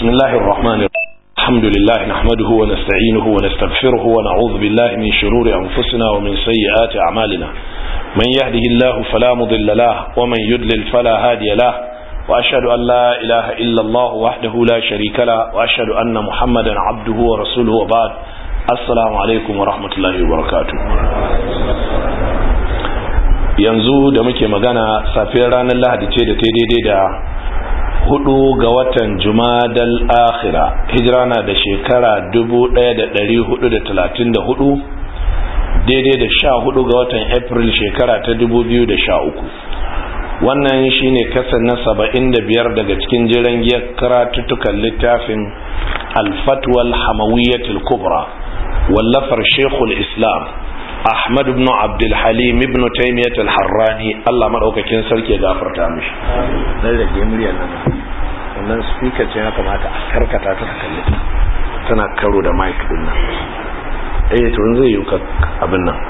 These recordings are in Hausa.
بسم الله الرحمن الرحيم الحمد لله نحمده ونستعينه ونستغفره ونعوذ بالله من شرور أنفسنا ومن سيئات أعمالنا من يهده الله فلا مضل له ومن يدلل فلا هادي له وأشهد أن لا إله إلا الله وحده لا شريك له وأشهد أن محمدا عبده ورسوله وبعد السلام عليكم ورحمة الله وبركاته yanzu da muke magana safiyar ranar lahadi ce da ta daidai da hudu ga watan jumadal akhira hijira na da shekara 1434 daidai da sha hudu ga watan april shekara ta 2013 wannan shine kasan na saba'in da biyar daga cikin jiran giyar karatuttukan littafin alfatwal hamawiyyatul kubra wallafar shekul islam Ahmad ibn Abdul Halim ibn Taymiyyah al-Harrani Allah madaukakin sarki ya gafarta mishi dan rage muryar nan wannan speaker ce ya kamata a karkata ta kalle ta tana karo da mic din nan eh to zai yi ka abin nan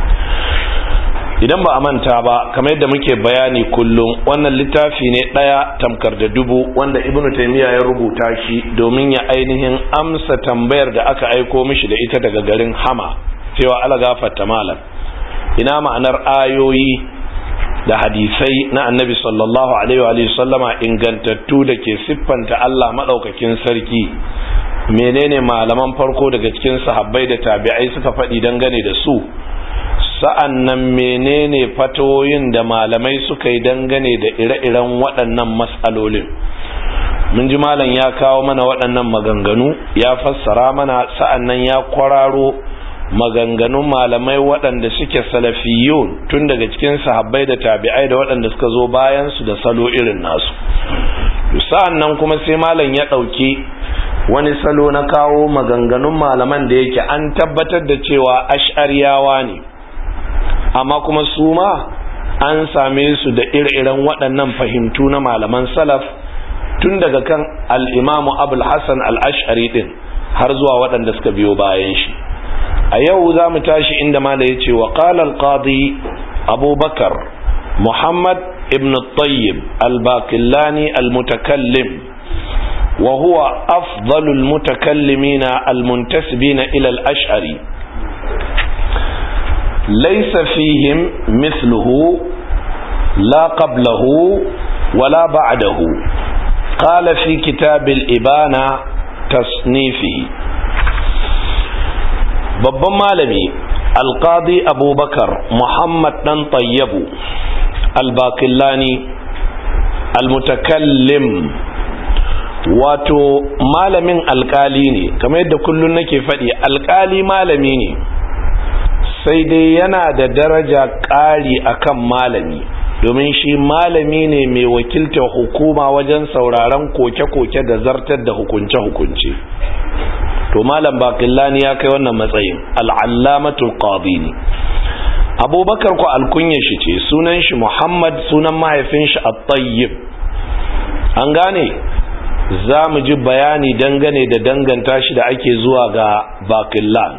idan ba a manta ba kamar yadda muke bayani kullum wannan littafi ne daya tamkar da dubu wanda Ibn Taymiyyah ya rubuta shi domin ya ainihin amsa tambayar da aka aiko mishi da ita daga garin Hama cewa ala gafarta malam ina ma'anar ayoyi da hadisai na annabi sallallahu alaihi wa sallama ingantattu da ke siffanta Allah madaukakin sarki menene malaman farko daga cikin sahabbai da tabi'ai suka faɗi dangane da su sa'an nan menene fatoyin da malamai suka yi dangane da ire-iren waɗannan matsalolin mun ji malam ya kawo mana waɗannan maganganu ya fassara mana sa'an nan ya kwararo maganganun malamai waɗanda suke salafiyun tun daga cikin sahabbai da tabi'ai da waɗanda suka zo bayan su da salo irin nasu sa'an nan kuma sai malam ya ɗauki wani salo na kawo maganganun malaman da yake an tabbatar da cewa ash'ariyawa ne amma kuma su ma an same su da ire-iren waɗannan fahimtu na malaman salaf tun daga kan al'imamu abul hassan al'ash'ari ɗin har zuwa waɗanda suka biyo bayan shi a yau za mu tashi inda mala ya ce wa ƙalal qadi abubakar muhammad ibn tayyib al-bakillani al-mutakallim wa huwa afdalul mutakallimina al-muntasibina ila al-ash'ari laysa fihim mithluhu la qablahu wala ba'dahu qala fi kitab al-ibana tasnifihi babban malami alkadi abubakar muhammad dan tayyabu albakillani almutakallim wato malamin alkali ne kamar yadda kullum nake faɗi alkali malami ne sai dai yana da daraja ƙari akan malami domin shi malami ne mai wakiltar hukuma wajen sauraron koke-koke da zartar da hukunce-hukunce to malam baqillani ya kai wannan matsayin al'allamatul qadi ne abubakar ko alkunya shi ce sunan shi muhammad sunan mahaifin shi at-tayyib an gane za mu ji bayani dangane da danganta shi da ake zuwa ga baqillan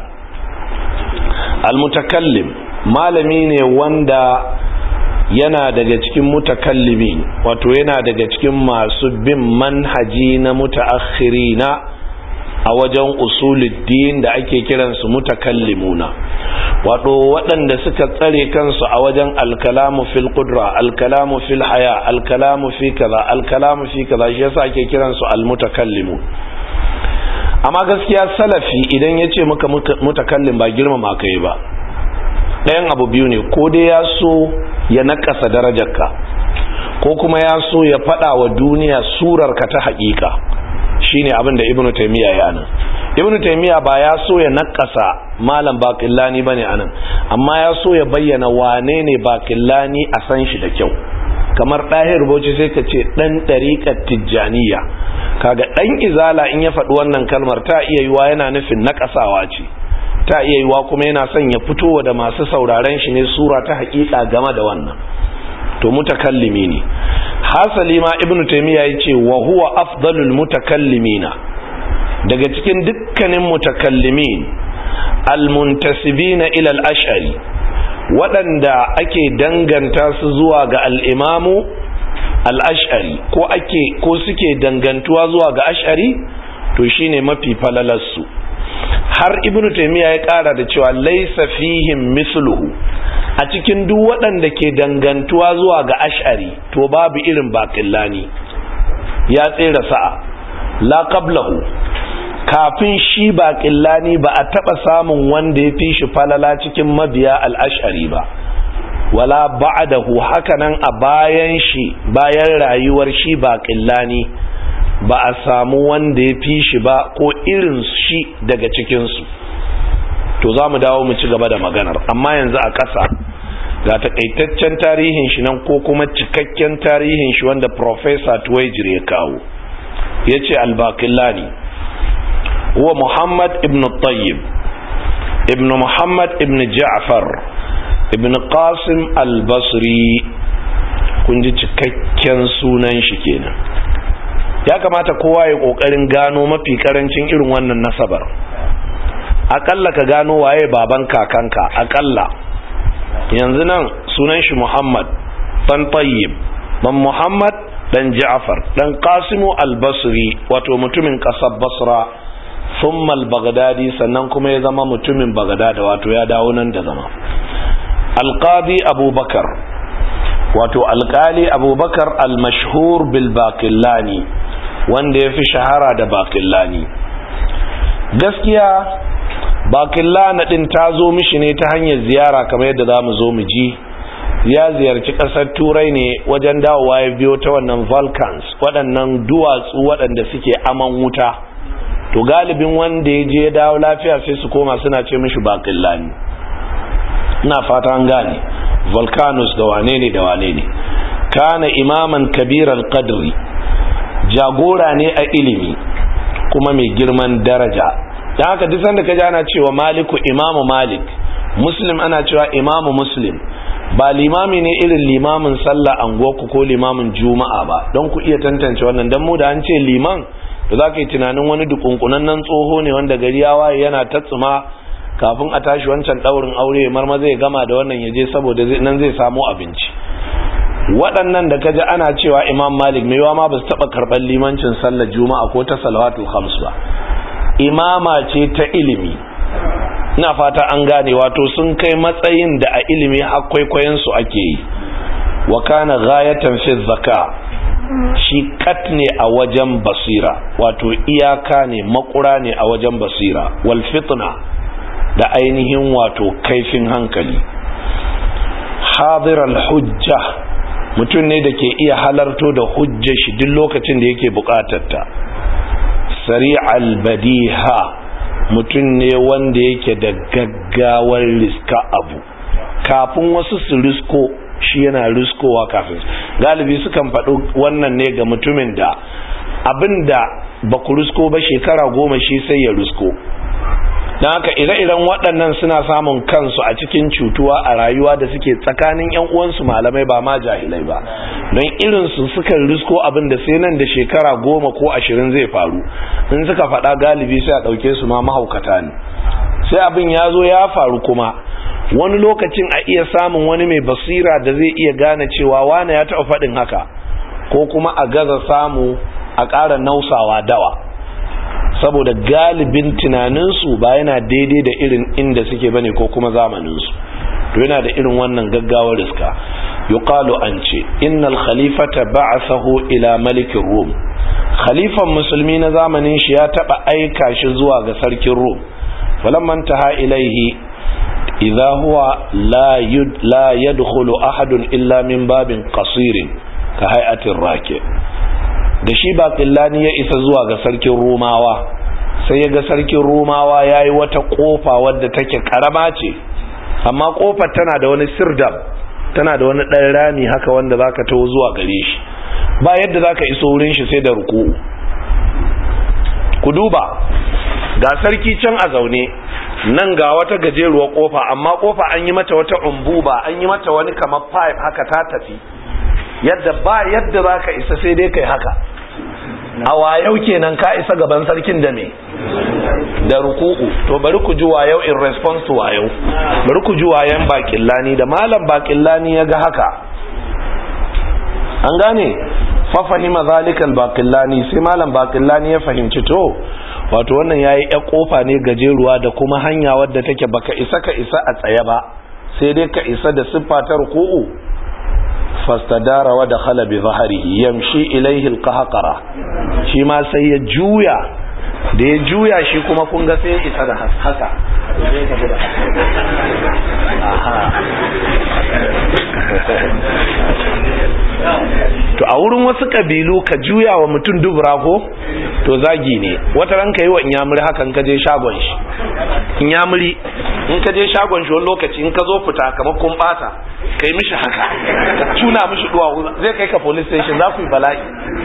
al-mutakallim malami ne wanda yana daga cikin mutakallimi wato yana daga cikin masu bin manhaji na mutaakhirina a wajen usuluddin da ake kiransu mutakallimuna wato waɗanda suka tsare kansu a wajen alkalamu fil qudra alkalamu fil haya alkalamu fi kaza alkalamu fi kaza shi yasa ake kiransu almutakallimu amma gaskiya salafi idan ya ce maka mutakallim ba girmama kai ba ɗayan abu biyu ne ko dai ya so ya nakasa darajarka ko kuma ya so ya faɗa wa duniya surarka ta haƙiƙa shine abin da ibnu taymiya ya nan ibnu taymiya ba ya so ya nakasa malam baqillani bane anan amma ya so ya bayyana wane ne baqillani a san shi da kyau kamar ɗahir bauchi sai ka ce ɗan ɗariƙar tijjaniya kaga ɗan izala in ya faɗi wannan kalmar ta iya yiwa yana nufin nakasawa ce ta iya yiwa kuma yana son ya fitowa da masu sauraren shi ne sura ta haƙiƙa game da wannan to mutakallimi ne hasali ma ibnu taymiya yace wa huwa afdalul mutakallimina daga cikin dukkanin mutakallimin almuntasibina ila al-ash'ari waɗanda ake danganta su zuwa ga al-imamu al-ash'ari ko ake ko suke dangantuwa zuwa ga ash'ari to shine mafi falalarsu har ibnu taymiya ya kara da cewa laysa fihim misluhu a cikin duk waɗanda ke dangantuwa zuwa ga ash'ari to babu irin baqillani ya tsere sa'a la qablahu kafin shi baqillani ba a taba samun wanda ya fi shi falala cikin mabiya al-ash'ari ba wala ba'dahu hakanan a bayan shi bayan rayuwar shi baqillani ba a samu wanda ya fi shi ba ko irin shi daga cikinsu to za mu dawo mu ci gaba da maganar amma yanzu a ƙasa ga takaitaccen tarihin shi nan ko kuma cikakken tarihin shi wanda Profesa Tuwaijir ya kawo ya ce albakillani wa Muhammad ibn Tayyib ibn Muhammad ibn Ja'far ibn Qasim al-Basri kun ji cikakken sunan shi kenan ya kamata kowa ya kokarin gano mafi karancin irin wannan nasabar akalla ka gano waye baban kakanka akalla yanzu nan sunan shi Muhammad dan Tayyib ban Muhammad dan Ja'far dan Qasimu al-Basri wato mutumin kasar Basra thumma al-Baghdadi sannan kuma ya zama mutumin Baghdad wato ya dawo nan da zama al-Qadi Abubakar wato alkali Abubakar al-mashhur bil Baqillani wanda ya fi shahara da Baqillani gaskiya bakillana din ta zo mishi ne ta hanyar ziyara kamar yadda za mu zo mu ji ya ziyarci ƙasar turai ne wajen dawowa ya biyo ta wannan volcans waɗannan duwatsu waɗanda suke aman wuta to galibin wanda ya je ya dawo lafiya sai su koma suna ce mishi bakillani ina fata an gane volcanoes da wane ne da wane ne kana imaman kabiral qadri jagora ne a ilimi kuma mai girman daraja da haka duk sanda kaji ana cewa maliku imamu malik muslim ana cewa imamu muslim ba limami ne irin limamin sallah anguwarku ko limamin juma'a ba don ku iya tantance wannan don mu da an ce liman da za ka yi tunanin wani dukunkunannen tsoho ne wanda gari ya waye yana ta tsuma kafin a tashi wancan daurin aure marma zai gama da wannan ya je saboda nan zai samu abinci waɗannan da kaji ana cewa imam malik mai yawa ma ba su taɓa karɓar limancin sallar juma'a ko ta salawatul khams ba imama ce ta ilimi ina fata an gane wato sun kai matsayin da a ilimi har kwaikwayon su ake yi wa kana ghayatan fi zaka shi kat ne a wajen basira wato iyaka ne makura ne a wajen basira wal fitna da ainihin wato kaifin hankali hadir al hujja mutum ne da ke iya halarto da hujjar shi duk lokacin da yake bukatar ta sari albadiha mutum ne wanda yake da gaggawar riska abu kafin wasu su risko shi yana riskowa kafin galibi sukan faɗi wannan ne ga mutumin da abinda ba ku risko ba shekara goma shi sai ya risko don haka ire-iren waɗannan suna samun kansu a cikin cutuwa a rayuwa da suke tsakanin 'yan uwansu malamai ba ma jahilai ba don irinsu sukan risko abin da sai nan da shekara goma ko ashirin zai faru in suka faɗa galibi sai a ɗauke su ma mahaukata ne sai abin ya zo ya faru kuma wani lokacin a iya samun wani mai basira da zai iya gane cewa wane ya taɓa faɗin haka ko kuma a gaza samu a ƙara nausawa dawa saboda galibin tunaninsu ba yana daidai da irin inda suke bane ko kuma zamaninsu to yana da irin wannan gaggawar riska yuqalu an ce innal khalifata ba'athahu ila malikin rum khalifan musulmi na zamanin shi ya taba aika shi zuwa ga sarkin rum falamman taha ilaihi idza huwa la yud la yadkhulu ahadun illa min babin qasirin ka hay'atir raki da shi baƙillani ya isa zuwa ga sarkin romawa sai ya ga sarkin romawa ya yi wata ƙofa wadda take ƙarama ce amma ƙofar tana da wani sirdam tana da wani ɗan rami haka wanda za ka taho zuwa gare shi ba yadda za ka iso wurin shi sai da ruku ku duba ga sarki can a zaune nan ga wata gajeruwar ƙofa amma ƙofa an yi mata wata umbuba an yi mata wani kamar pipe haka ta tafi yadda ba yadda za ka isa sai dai kai haka a wayau kenan ka isa gaban sarkin da me da ruku'u to bari ku ji wayau in response to wayau bari ku ji wayan bakillani da malam bakillani ya ga haka an gane fa fahima zalika al-baqillani sai malam baqillani ya fahimci to wato wannan yayi ya kofa ne gajeruwa da kuma hanya wadda take baka isa ka isa a tsaye ba sai dai ka isa da siffa ta ruku'u fastadara wa dakhala bi dhahrihi yamshi ilayhi al-qahqara shi ma sai ya juya da ya juya shi kuma kun ga sai ya isa da haka to a wurin wasu kabilu ka juya wa mutum dubura ko to zagi ne wata ran ka yi wa inyamuri hakan ka je shagon shi inyamuri in ka je shagon shi wani lokaci in ka zo fita kamar kun bata ka yi mishi haka ka tuna mishi duwa zai kai ka police station za ku yi bala'i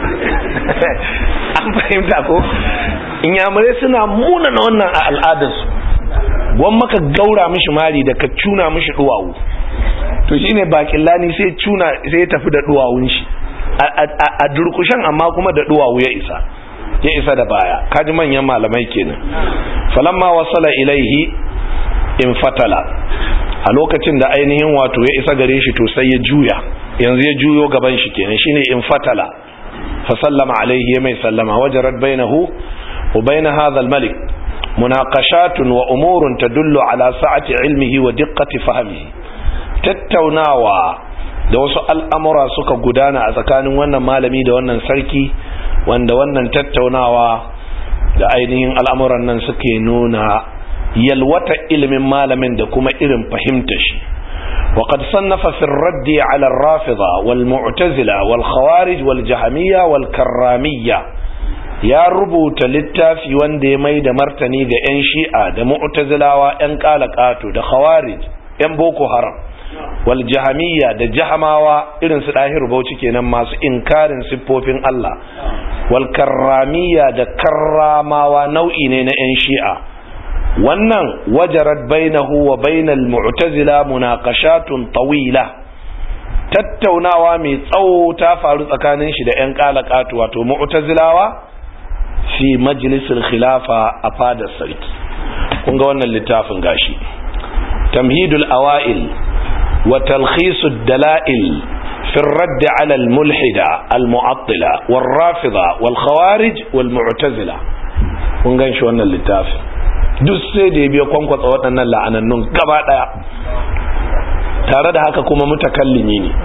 an fahimta ko inyamurai suna muna na wannan a al'adarsu gwan maka gaura mishi mari da ka cuna mishi duwawu to shine bakin lani sai cuna sai ya tafi da duwawun shi a durkushen amma kuma da duwawu ya isa ya isa da baya kaji manyan malamai kenan falamma wasala ilaihi in fatala a lokacin da ainihin wato ya isa gare shi to sai ya juya yanzu ya juyo gaban shi kenan shine in fatala fa sallama alaihi ya mai sallama wajarat bainahu wa bain hadha al-malik munaqashatun wa umurun tadullu ala sa'ati ilmihi wa diqqati fahmihi tattaunawa da wasu al'amura suka gudana a tsakanin wannan malami da wannan sarki wanda wannan tattaunawa da ainihin al'amuran nan suke nuna yalwata ilimin malamin da kuma irin fahimta shi وقد صنف في الرد على الرافضة والمعتزلة والخوارج والجهمية والكرامية يا ربوت للتافي وندي ميد مرتني دا ان شيئا دا معتزلة وان قالقاتو دا خوارج ان بوكو هرم wal jahamiyya da jahamawa irin su ɗahir bauchi kenan masu inkarin siffofin Allah wal karramiyya da karramawa nau'i ne na 'yan shi'a wannan wajarat bainahu wa bainal mu'tazila munaqashatun tawila tattaunawa mai tsawo ta faru tsakanin shi da 'yan kalakatu wato mu'tazilawa fi majlisil khilafa a fadar sarki kun ga wannan littafin gashi tamhidul awail وتلخيص الدلائل في الرد على الملحدة المعطلة والرافضة والخوارج والمعتزلة kun gan shi wannan littafi duk sai da ya biya kwankwatsa waɗannan la'anannun gaba ɗaya tare da haka kuma mutakallimi ne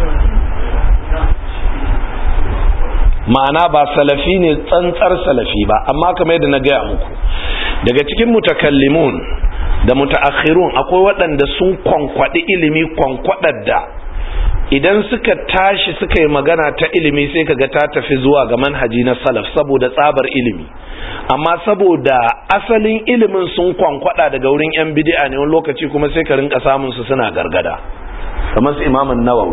ma'ana ba salafi ne tsantsar salafi ba amma kamar yadda na gaya muku daga cikin mutakallimun da mutaakhirun akwai waɗanda sun kwankwaɗi ilimi kwankwaɗar da idan suka tashi suka yi magana ta ilimi sai kaga ta tafi zuwa ga manhaji na salaf saboda tsabar ilimi amma saboda asalin ilimin sun kwankwada daga wurin yan bid'a ne wani lokaci kuma sai ka rinka samun su suna gargada kamar su imamun nawawi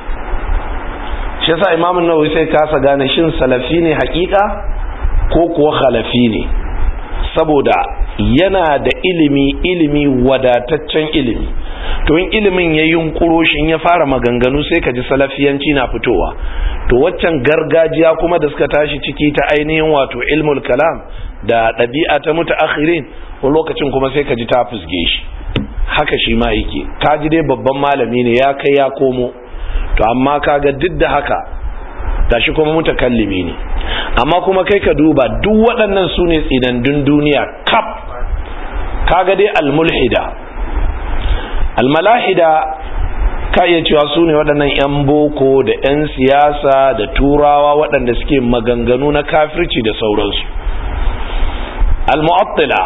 shi yasa imamun nawawi sai kasa gane shin salafi ne hakika ko kuwa khalafi ne saboda yana da ilimi ilimi wadataccen ilimi to in ilimin ya yunkuro shi in ya fara maganganu sai ka ji salafiyanci na fitowa to waccan gargajiya kuma da suka tashi ciki ta ainihin wato ilmul kalam da ɗabi'a ta mutaakhirin wani lokacin kuma sai ka ji ta fusge shi haka shi ma yake ka ji dai babban malami ne ya kai ya komo to amma kaga duk da haka gashi kuma mutakallimi ne amma kuma kai ka duba duk waɗannan su ne tsinandun duniya kaf kaga dai almulhida almalahida ka iya cewa su ne waɗannan 'yan boko da 'yan siyasa da turawa waɗanda suke maganganu na kafirci da sauransu almu'attila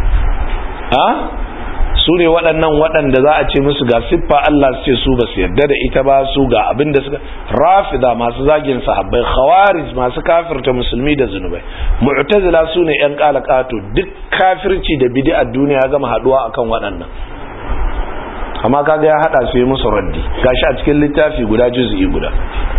ha su ne waɗannan waɗanda za a ce musu ga siffa Allah su ce su ba su yarda da ita ba su ga abin da suka rafida masu zagin sahabbai khawarij masu kafirta musulmi da zunubai mu'tazila su ne yan kalakato duk kafirci da bid'a duniya gama haduwa akan waɗannan amma kaga ya hada su yi musu raddi gashi a cikin littafi guda juz'i guda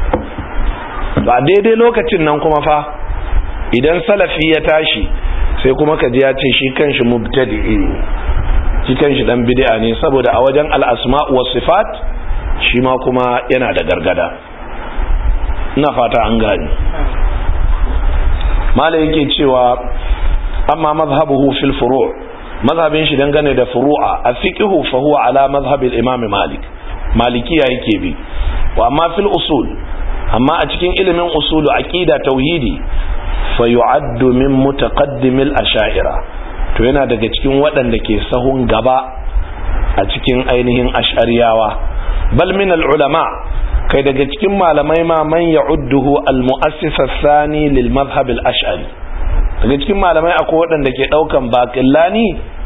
ba daidai lokacin nan kuma fa idan salafi ya tashi sai kuma ka ji ya ce shi kanshi mubtadi'i shi kanshi dan bid'a ne saboda a wajen al-asma' wa sifat shi ma kuma yana da gargada ina fata an gani malai yake cewa amma mazhabuhu fil furu' mazhabin shi dangane da furu'a a fiqhu fa huwa ala mazhab al-imam malik malikiya yake bi wa amma fil usul amma a cikin ilimin usulu aqida tauhidi fa yu'addu min mutaqaddimil asha'ira to yana daga cikin waɗanda ke sahun gaba a cikin ainihin ash'ariyawa bal min al ulama kai daga cikin malamai ma man ya'udduhu al mu'assis sani lil madhhab al ash'ari daga cikin malamai akwai waɗanda ke ɗaukan baƙillani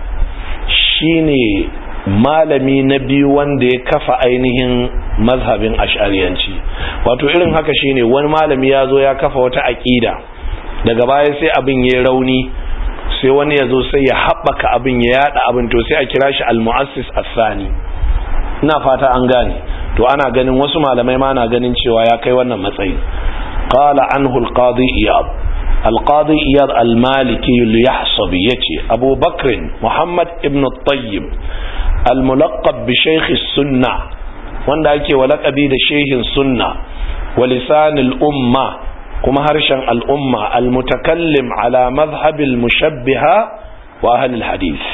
shine malami na biyu wanda ya kafa ainihin mazhabin ash'ariyanci wato irin haka shine wani malami ya zo ya kafa wata aƙida daga baya sai abin ya rauni sai wani ya zo sai ya haɓaka abin ya yada abin to sai a kira shi al-mu'assis as-sani ina fata an gane to ana ganin wasu malamai ma na ganin cewa ya kai wannan matsayi qala anhu al-qadi iyad al-qadi iyad al-maliki al-yahsabi yace abu bakr muhammad ibn at-tayyib al-mulaqab bi shaykh as-sunnah wanda ake walaqabi da shehin sunna wa lisan al-umma kuma harshen al'umma al-mutakallim ala mazhabil mushabbiha wa ahlul hadith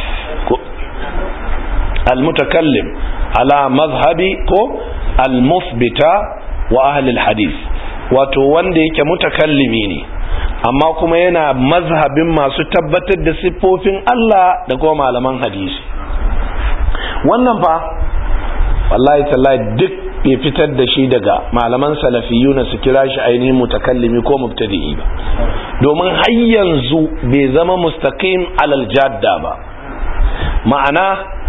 al-mutakallim ala mazhabi ko al-musbita wa ahlul hadith wato wanda yake mutakallimi ne amma kuma yana mazhabin masu tabbatar da siffofin Allah da kuma malaman hadisi wannan fa wallahi tallahi duk bai fitar da shi daga malaman salafiyu na su kira shi ainihin mutakallimi ko mubtadi'i ba domin har yanzu bai zama mustaqim alal jadda ba ma'ana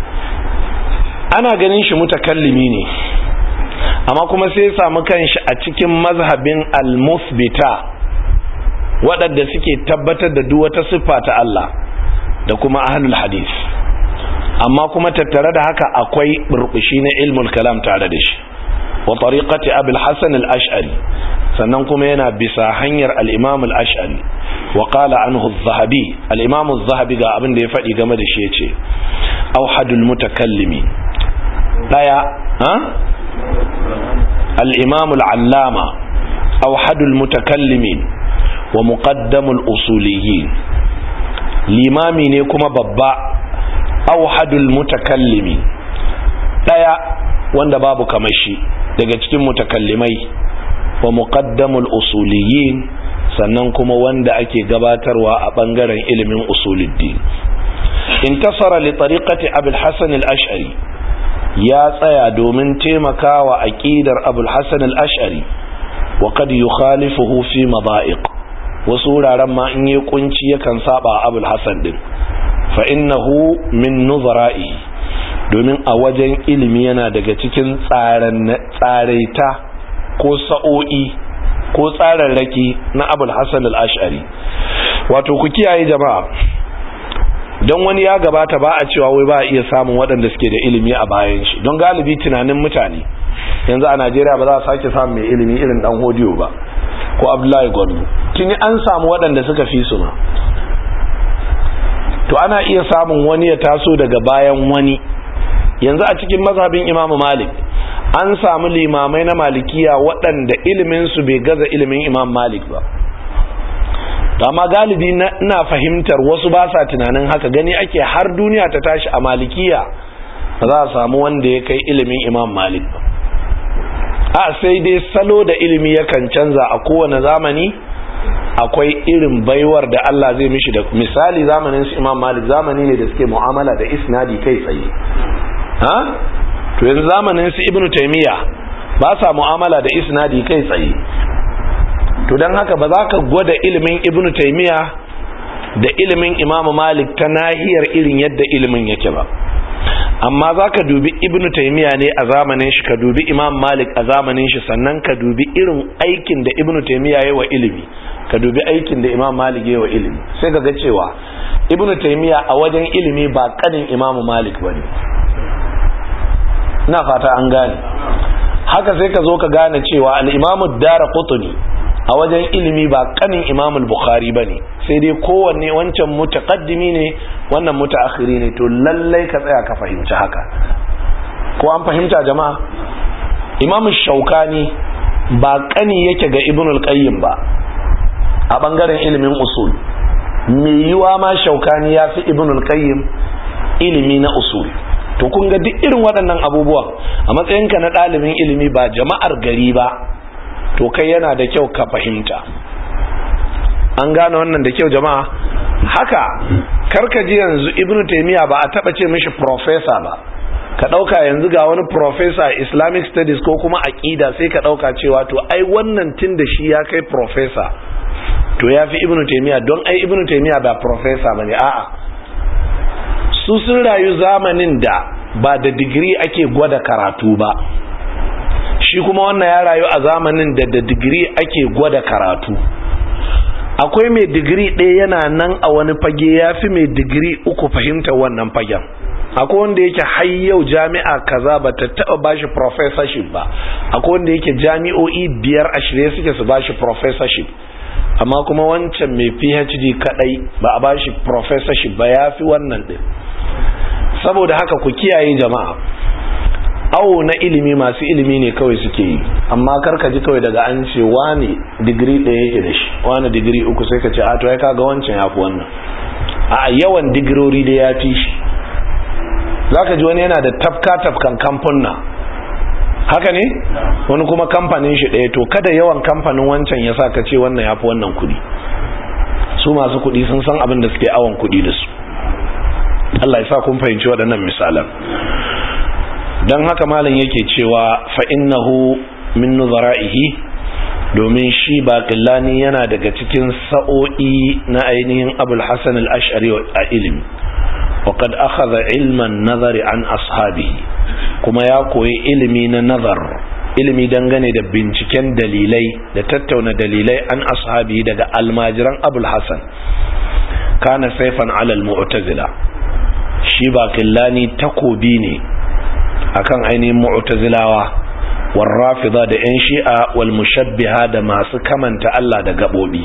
ana ganin shi mutakallimi ne amma kuma sai ya samu kanshi a cikin mazhabin al-musbita waɗanda suke tabbatar da duk wata siffa ta Allah da kuma ahlul hadith amma kuma tattare da haka akwai burbushi na ilmul kalam tare da shi wa tariqati abul hasan al-ash'ari sannan kuma yana bisa hanyar al-imam al-ash'ari wa qala anhu az-zahabi al-imam az-zahabi ga abin da ya faɗi game da shi yace awhadul mutakallimi daya ha al-imam al-allama awhadul mutakallimin wa muqaddamul usuliyyin limami ne kuma babba awhadul mutakallimi daya wanda babu kamar shi daga cikin mutakallimai wa muqaddamul usuliyin sannan kuma wanda ake gabatarwa a bangaren ilimin usuluddin intasara li tariqati abul hasan al-ash'ari ya tsaya domin taimakawa aqidar abul hasan al-ash'ari wa qad yukhalifuhu fi mada'iq wasu wuraren ma in yi kunci yakan saba abul hasan din fa innahu min nuzara'i domin a wajen ilimi yana daga cikin tsaraita ko sa'o'i ko tsararraki na abul hassan al'ashari wato ku kiyaye jama'a don wani ya gabata ba a cewa wai ba a iya samun waɗanda suke da ilimi a bayan shi don galibi tunanin mutane yanzu a najeriya ba za a sake samun mai ilimi irin dan hodiyo ba ko abdullahi gwandu tuni an samu waɗanda suka fi su ma to ana iya samun wani ya taso daga bayan wani yanzu a cikin mazhabin imamu malik an samu limamai na malikiya waɗanda iliminsu bai gaza ilimin imam malik ba amma galibi ina fahimtar wasu ba sa tunanin haka gani ake har duniya ta tashi a malikiya ba za a samu wanda ya kai ilimin imam malik ba a sai dai salo da ilimi yakan canza a kowane zamani akwai irin baiwar da Allah zai mishi da misali zamanin su imam malik zamani ne da suke mu'amala da isnadi kai tsaye ha to yanzu zamanin su ibnu taymiya ba sa mu'amala da isnadi kai tsaye to dan haka ba za ka gwada ilimin ibnu taymiya da ilimin imam malik ta nahiyar irin yadda ilimin yake ba amma za ka dubi ibnu taymiya ne a zamanin shi ka dubi imam malik a zamanin shi sannan ka dubi irin aikin da ibnu taymiya ya wa ilimi ka dubi aikin da imam malik ya wa ilimi sai ka ga cewa ibnu taymiya a wajen ilimi ba kanin imam malik bane ina fata an gane haka sai ka zo ka gane cewa al-imamu dara qutni a wajen ilimi ba kanin imam al-bukhari bane sai dai kowanne wancan mutaqaddimi ne wannan mutaakhiri ne to lallai ka tsaya ka fahimci haka ko an fahimta jama'a imam shaukani ba kani yake ga ibn al-qayyim ba a bangaren ilimin usul mai yiwa ma shaukani ya fi ibn al-qayyim ilimi na usul to kun ga duk irin waɗannan abubuwan a matsayinka na ɗalibin ilimi ba jama'ar gari ba to kai yana da kyau ka fahimta an gane wannan da kyau jama'a haka karkaji yanzu ibnu taymiya ba a taba ce mishi professor ba ka dauka yanzu ga wani professor islamic studies ko kuma aqida sai ka dauka cewa to ai wannan tun da shi ya kai professor to ya fi ibnu taymiya don ai ibnu taymiya ba professor bane a'a su sun rayu zamanin da ba da digiri ake gwada karatu ba shi kuma wannan ya rayu a zamanin da da digiri ake gwada karatu akwai mai digiri ɗaya yana nan a wani fage ya fi mai digiri uku fahimta wannan fagen akwai wanda yake har yau jami'a kaza ba ta taɓa bashi professorship ba akwai wanda yake jami'o'i biyar a shirye suke su bashi professorship amma kuma wancan mai phd kadai ba a bashi professorship ba ya fi wannan ɗin saboda haka ku kiyaye jama'a awo na ilimi masu ilimi ne kawai suke yi amma karka ji kawai daga an ce wani digiri ɗaya yake da shi wani digiri uku sai ka ce a to ya kaga wancan ya fi wannan a yawan digirori da ya fi shi za ka ji wani yana da tafka tafkan kamfuna haka ne wani kuma kamfanin shi ɗaya to kada yawan kamfanin wancan ya sa ka ce wannan ya fi wannan kuɗi su masu kuɗi sun san abin da suke awon kuɗi da su Allah ya sa kun fahimci waɗannan misalan don haka malam yake cewa fa'innahu min nuzara'ihi domin shi baƙillani yana daga cikin sa'o'i na ainihin abul hassan al'ashari a ilimi waƙad akhadha ilman nazari an ashabihi kuma ya koyi ilimi na nazar ilimi dangane da binciken dalilai da tattauna dalilai an ashabihi daga almajiran abul hassan kana saifan alal mu'tazila shi baƙillani takobi ne akan ainihin mu'tazilawa warrafida da yan shi'a wal mushabbiha da masu kamanta Allah da gabobi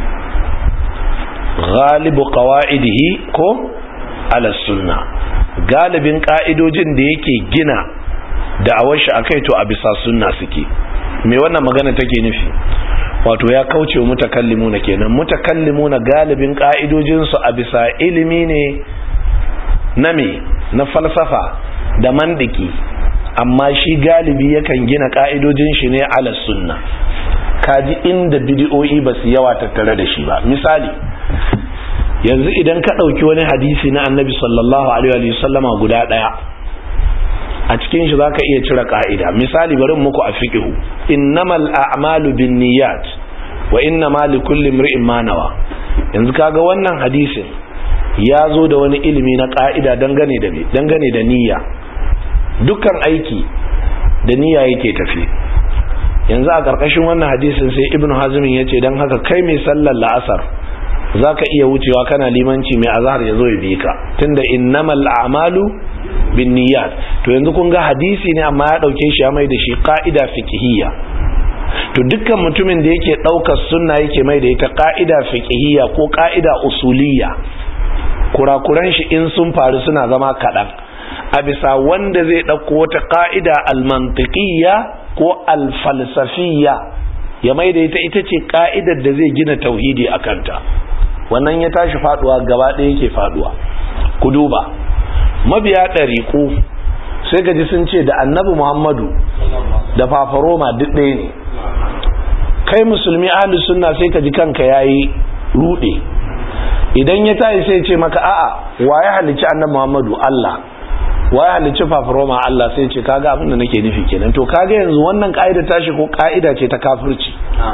ghalibu qawaidihi ko ala sunna galibin ka'idojin da yake gina da awashi akai to a bisa sunna suke me wannan magana take nufi wato ya kauce wa mutakallimuna kenan mutakallimuna galibin ka'idojin su a bisa ilimi ne na me na falsafa da mandiki amma shi galibi yakan gina ka'idojin shi ne ala sunna kaji inda bidiyoyi ba su yawa tattare da shi ba misali yanzu idan ka ɗauki wani hadisi na annabi sallallahu alaihi wasallama guda ɗaya a cikin shi za ka iya cire ka'ida misali bari muku a fiƙihu innamal a'malu bin niyyat wa innama likulli imri'in ma nawa yanzu kaga wannan hadisin ya zo da wani ilimi na ka'ida dangane da dangane da niyya dukkan aiki da niyya yake tafi yanzu a ƙarƙashin wannan hadisin sai ibn hazmin ya ce don haka kai mai sallar la'asar za ka iya wucewa kana limanci mai azahar ya zo ya bi ka tunda innamal a'malu bin niyyat to yanzu kun ga hadisi ne amma ya ɗauke shi ya mai da shi ƙa'ida fiqhiyya to dukkan mutumin da yake ɗaukar sunna yake mai da ita ƙa'ida fiqhiyya ko ƙa'ida usuliyya kurakuran shi in sun faru suna zama kaɗan a bisa wanda zai ɗauko wata ƙa'ida almantiƙiyya ko alfalsafiyya ya mai da ita ita ce ƙa'idar da zai gina tauhidi a kanta wannan ya tashi faɗuwa gaba ɗaya yake faɗuwa ku duba mabiya ɗariƙu sai gaji sun ce da annabi muhammadu da fafaroma duk ɗaya ne kai musulmi ahalus sunna sai ka ji kanka yayi ruɗe idan ya tayi sai ce maka a'a wa ya halicci annabi muhammadu allah wa ya halicci fafaroma Allah sai ce kaga abin da nake nufi kenan to kaga yanzu wannan ka'ida tashi ko ka'ida ce ta kafirci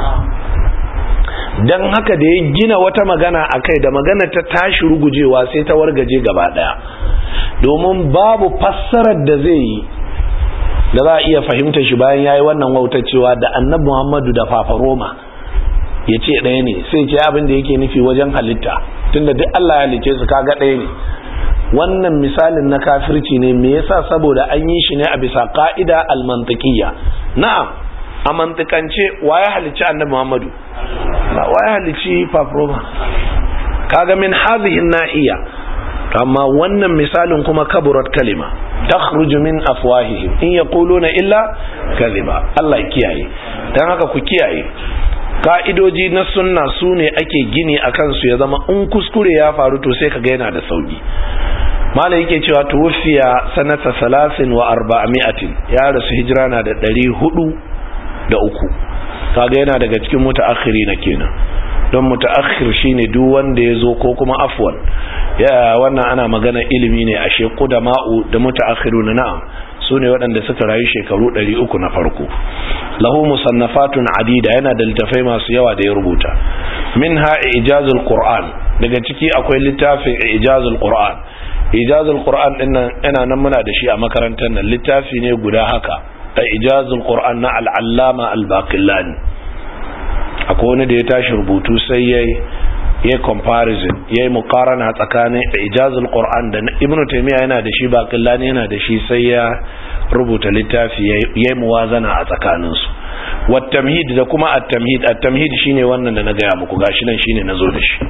dan haka da ya gina wata magana akai da magana ta tashi rugujewa sai ta wargaje gaba daya domin babu fassarar da zai yi da za a iya fahimta shi bayan yayi wannan wautacewa da annabi Muhammadu da fafaroma ya ce ɗaya ne sai ce abin da yake nufi wajen halitta tunda duk Allah ya halicce su kaga ɗaya ne wannan misalin na kafirci ne me yasa saboda an yi shi ne a bisa ka'ida almantiqiyya na'am a mantikance waye halicci annabi Muhammadu ba waye halicci paproma kaga min hadhihi nahiya amma wannan misalin kuma kaburat kalima takhruju min afwahihim in yaquluna illa kadhiba Allah ya kiyaye dan haka ku kiyaye ka'idoji na sunna su ne ake gini a kansu ya zama in kuskure ya faru to sai kaga yana da sauki mala yake cewa tuwfiya sanata salasin wa arba'ami'atin ya rasu hijira na da ɗari hudu da uku kaga yana daga cikin mutaakhiri na kenan don mutaakhir shine duk wanda ya zo ko kuma afwan ya wannan ana magana ilimi ne ashe qudama'u da mutaakhiruna na'am su ne waɗanda suka rayu shekaru 300 na farko lahu musannafatun adida yana da littafai masu yawa da ya rubuta minha ijazul qur'an daga ciki akwai littafin ijazul qur'an ijazul qur'an din nan yana nan muna da shi a makarantar nan littafi ne guda haka da ijazul qur'an na al-allama al-baqillani akwai wani da ya tashi rubutu sai yayi ya comparison ya yi mukarana tsakanin ijazul qur'an da ibn taymiya yana da shi baqillani yana da shi sai ya rubuta littafi ya yi muwazana a tsakaninsu wat tamhid da kuma at tamhid at tamhid shine wannan da na gaya muku gashi nan shine nazo da shi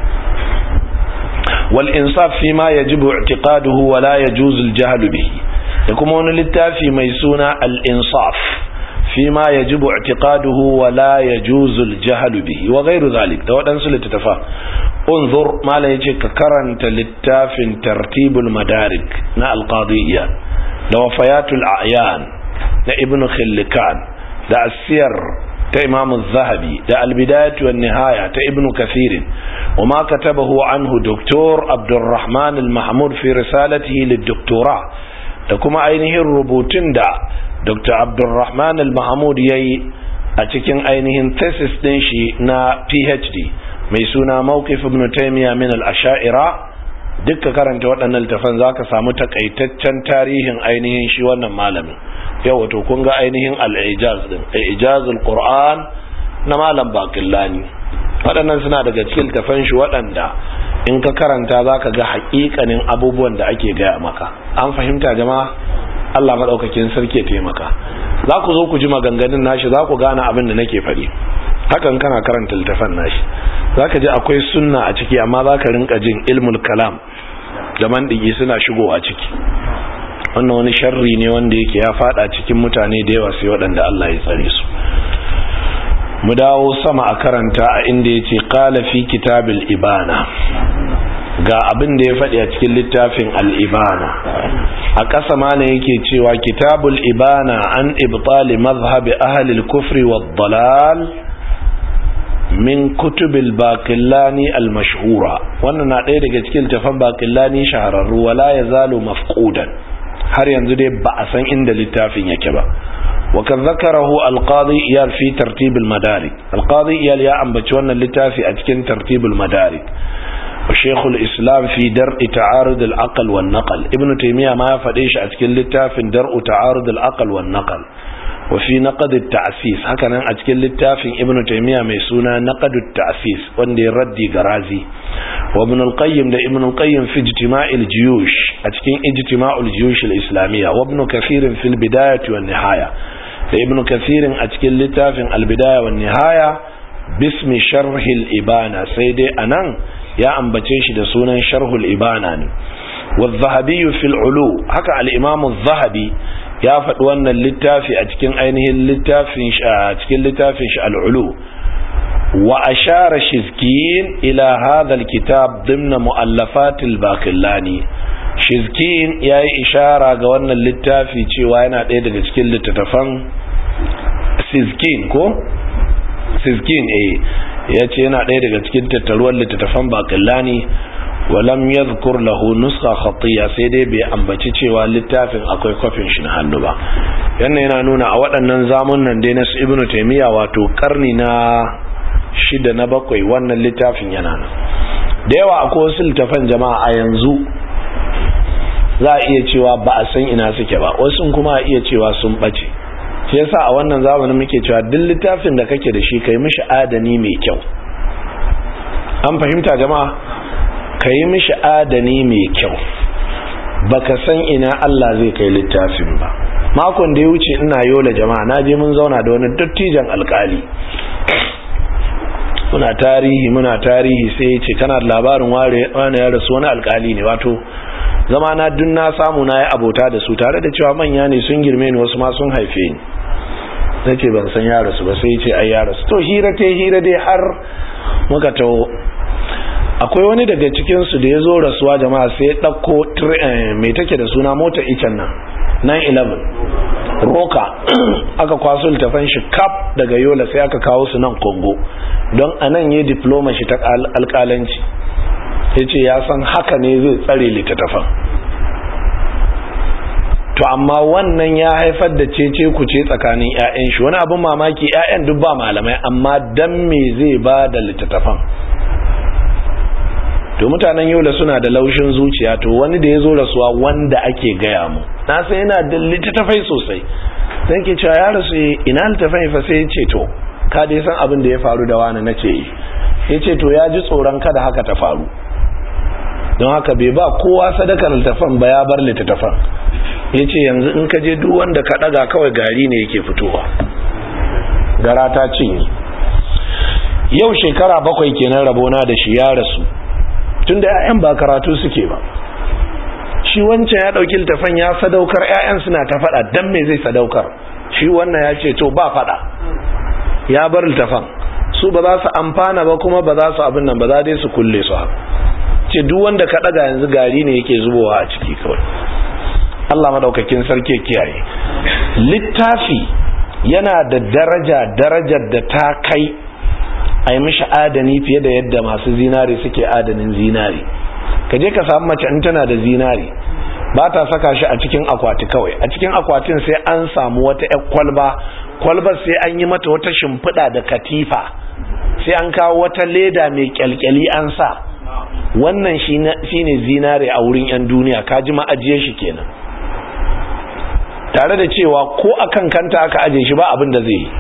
wal insaf fi ma yajibu i'tiqaduhu wa la yajuzu al jahl bihi da kuma wani littafi mai suna al insaf فيما يجب اعتقاده ولا يجوز الجهل به وغير ذلك ده waɗansu littattafa انظر ما لا يجي ككرنت للتاف ترتيب المدارك نا القاضية ده وفيات الأعيان ده ابن خلكان ده السير ده إمام الذهبي ده البداية والنهاية ده ابن كثير وما كتبه عنه دكتور عبد الرحمن المحمود في رسالته للدكتوراه da kuma ainihin rubutun da dr abdulrahman al-mahmud ya yi a cikin ainihin thesis din shi na phd mai suna mawqif ibn taymiya min al-asha'ira dukka karanta waɗannan littafan zaka samu takaitaccen tarihin ainihin shi wannan malamin yau wato kun ga ainihin al-ijaz din ijazul qur'an na malam baqillani waɗannan suna daga cikin littafan shi waɗanda in ka karanta zaka ga haƙiƙanin abubuwan da ake gaya maka an fahimta jama'a Allah maɗaukakin sarki ya taimaka za ku zo ku ji maganganun nashi za ku gane abin da nake faɗi hakan kana karanta littafan nashi za ka ji akwai sunna a ciki amma za ka rinka jin ilmul kalam da mandigi suna shigo a ciki wannan wani sharri ne wanda yake ya fada cikin mutane da yawa sai waɗanda Allah ya tsare su mu dawo sama a karanta a inda ya ce ƙala fi kitabil ibana ga abin da ya faɗi a cikin littafin al'ibana a ƙasa mana yake cewa kitabul ibana an ibtali mazhabi ahalil kufri wa dalal min kutubil baƙillani al-mashhura wannan na ɗaya daga cikin littafin baƙillani shahararru wala ya zalo mafƙudan har yanzu dai ba a san inda littafin yake ba وقد ذكره القاضي إيال في ترتيب المدارك القاضي إيال يا أم بتشوانا اللتافي أتكن ترتيب المدارك وشيخ الإسلام في درء تعارض العقل والنقل ابن تيمية ما فديش أتكن لتاف درء تعارض العقل والنقل وفي نقد التعسيس هكذا أتكن لتاف ابن تيمية ميسونا نقد التعسيس واندي ردي غرازي وابن القيم ده ابن القيم في اجتماع الجيوش أتكن اجتماع الجيوش الإسلامية وابن كثير في البداية والنهاية da ibnu kathirin a cikin littafin albidaya wa nihaya bismi sharhil ibana sai dai anan ya ambace shi da sunan sharhul ibana ne wa zahabi fil ulu haka al-imam zahabi ya faɗi wannan littafi a cikin ainihin littafin shi a cikin littafin shi al-ulu wa ashara shizkin ila hadha al-kitab dimna mu'allafat al-baqillani shizkin ya yi ishara ga wannan littafi cewa yana ɗaya daga cikin littattafan sizkin ko sizkin eh ya ce yana ɗaya daga cikin tattaruwar littattafan bakillani walam ya zukur lahu nuska khatiya sai dai bai ambaci cewa littafin akwai kwafin shi na hannu ba yana yana nuna a waɗannan zamunan dai na su ibnu taimiyya wato karni na shida na bakwai wannan littafin yana nan da yawa akwai wasu littafan jama'a a yanzu za a iya cewa ba a san ina suke ba wasu kuma a iya cewa sun bace shi yasa a wannan zamanin muke cewa duk littafin da kake da shi kai mishi adani mai kyau an fahimta jama'a kai mishi adani mai kyau baka san ina Allah zai kai littafin ba makon da ya wuce ina yola jama'a na je mun zauna da wani dattijan alkali muna tarihi muna tarihi sai ya ce kana da labarin wani ya rasu wani alkali ne wato zama na dun na samu na yi abota da su tare da cewa manya ne sun girme ni wasu ma sun haife ni na ce ban san ya rasu ba sai ce ai ya rasu to hira ta hira dai har muka taho akwai wani daga cikinsu da ya zo rasuwa jama'a sai ya ɗauko mai take da suna mota icen nan 911 roka aka kwaso littafan shi kaf daga yola sai aka kawo su nan kongo don a nan yi diploma shi ta alkalanci ya ce ya san haka ne zai tsare littattafan to amma wannan ya haifar da cece ku ce tsakanin 'ya'yan shi wani abin mamaki 'ya'yan duk ba malamai amma dan me zai ba da littattafan to mutanen yola suna da laushin zuciya to wani da ya zo rasuwa wanda ake gaya mu na sai yana da littattafai sosai sai ke cewa ya rasu ina littattafai fa sai ya ce to ka dai san abin da ya faru da wani na ce ya ce to ya ji tsoron kada haka ta faru don haka bai ba kowa sadakar littattafan ba ya bar littattafan ya ce yanzu in ka je duk wanda ka daga kawai gari ne yake fitowa gara ta cinye yau shekara bakwai kenan rabona da shi ya rasu tun da 'ya'yan ba karatu suke ba shi wancan ya ɗauki littafan ya sadaukar 'ya'yan suna ta faɗa don me zai sadaukar shi wannan ya ce to ba faɗa ya bar littafan su ba za su amfana ba kuma ba za su abin nan ba za dai su kulle su haka ce duk wanda ka ɗaga yanzu gari ne yake zubowa a ciki kawai Allah madaukakin sarki kiyaye littafi yana da daraja darajar da ta kai a yi mishi adani fiye da yadda masu zinari suke adanin zinari ka je ka samu mace in tana da zinari ba ta saka shi a cikin akwati kawai a cikin akwatin sai an samu wata ƴar kwalba kwalbar sai an yi mata wata shimfiɗa da katifa sai an kawo wata leda mai kyalkyali an sa wannan shine zinare a wurin 'yan duniya ka ji ma'ajiye shi kenan tare da cewa ko akan kanta aka aje shi ba abin da zai yi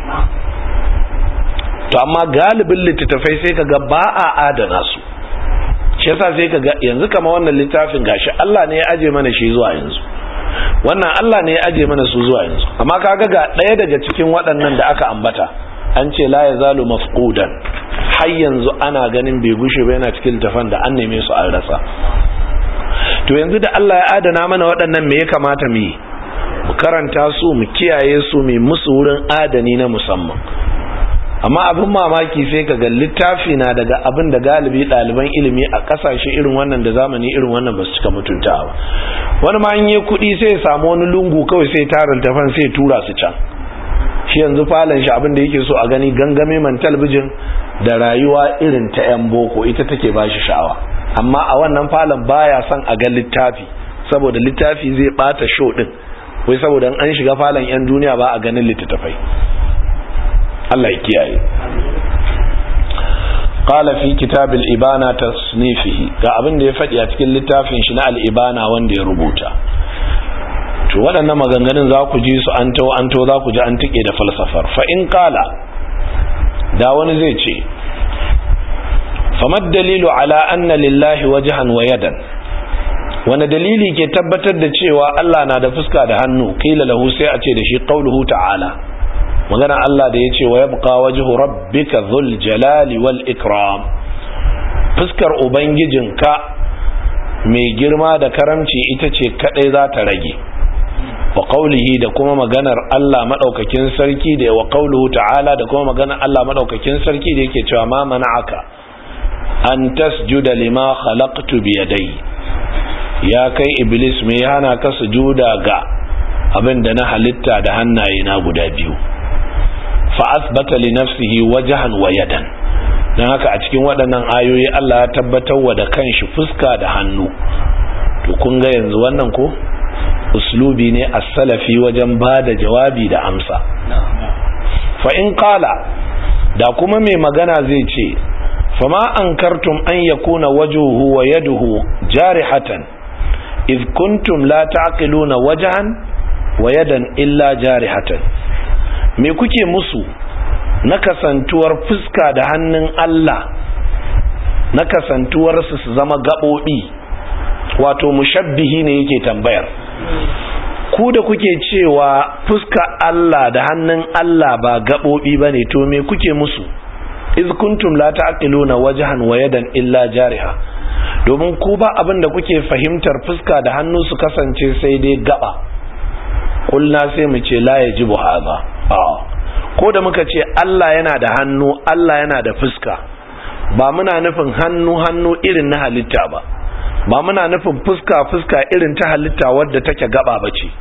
to amma galibin littattafai sai kaga ba a adana su shi yasa sai kaga yanzu kama wannan littafin gashi Allah ne ya aje mana shi zuwa yanzu wannan Allah ne ya aje mana su zuwa yanzu amma kaga ga ɗaya daga cikin waɗannan da aka ambata an ce la yazalu mafqudan har yanzu ana ganin bai gushe ba yana cikin littafan da an neme su an rasa to yanzu da Allah ya adana mana waɗannan me ya kamata mu yi mu karanta su mu kiyaye su mu musu wurin adani na musamman amma abin mamaki sai ka ga littafi na daga abin da galibi ɗaliban ilimi a ƙasashe irin wannan da zamani irin wannan ba su cika mutunta ba wani ma yi kuɗi sai ya samu wani lungu kawai sai tara littafan sai tura su can shi yanzu falon shi abin da yake so a gani gangame man talbijin da rayuwa irin ta yan boko ita take ba shi sha'awa amma a wannan falon baya son a ga littafi saboda littafi zai bata show din wai saboda an shiga falon yan duniya ba a ganin littattafai Allah ya kiyaye qala fi kitab al-ibana tasnifihi ga abin da ya faɗi a cikin littafin shi na al-ibana wanda ya rubuta to waɗannan maganganun za ku ji su an to an to za ku ji an tike da falsafar fa in qala da wani zai ce famad dalilu ala anna lillahi wajhan wa yadan wani dalili ke tabbatar da cewa Allah na da fuska da hannu kila lahu sai a ce da shi qauluhu ta'ala magana Allah da ya ce wa yabqa wajhu rabbika dhul jalali wal ikram fuskar ubangijinka mai girma da karamci ita ce kadai za ta rage wa qawlihi da kuma maganar Allah madaukakin sarki da wa qawluhu ta'ala da kuma maganar Allah madaukakin sarki da yake cewa ma mana'aka an tasjuda lima khalaqtu bi yadayya ya kai iblis me ya hana ka sujuda ga abin da na halitta da hannaye na guda biyu fa asbata li nafsihi wajhan wa yadan dan haka a cikin waɗannan ayoyi Allah ya tabbatar wa da kanshi fuska da hannu to kun ga yanzu wannan ko uslubi ne as-salafi wajen bada jawabi da amsa fa in qala da kuma mai magana zai ce fama ankartum an yakuna wajhuhu wa yaduhu jarihatan إذ كنتم لا تعقلون وجها ويدا إلا جارحة me kuke musu na kasantuwar fuska da hannun Allah na kasantuwar su su zama gaɓoɓi wato mushabbihi ne yake tambayar ku da kuke cewa fuska Allah da hannun Allah ba gaɓoɓi ba ne to me kuke musu iz kuntum la ta'qiluna wajhan wa yadan illa jariha domin ku ba abin da kuke fahimtar fuska da hannu su kasance sai dai gaba kulna sai mu ce la yajibu hadha ko da muka ce Allah yana da hannu Allah yana da fuska ba muna nufin hannu hannu irin na halitta ba ba muna nufin fuska fuska irin ta halitta wadda take gaba bace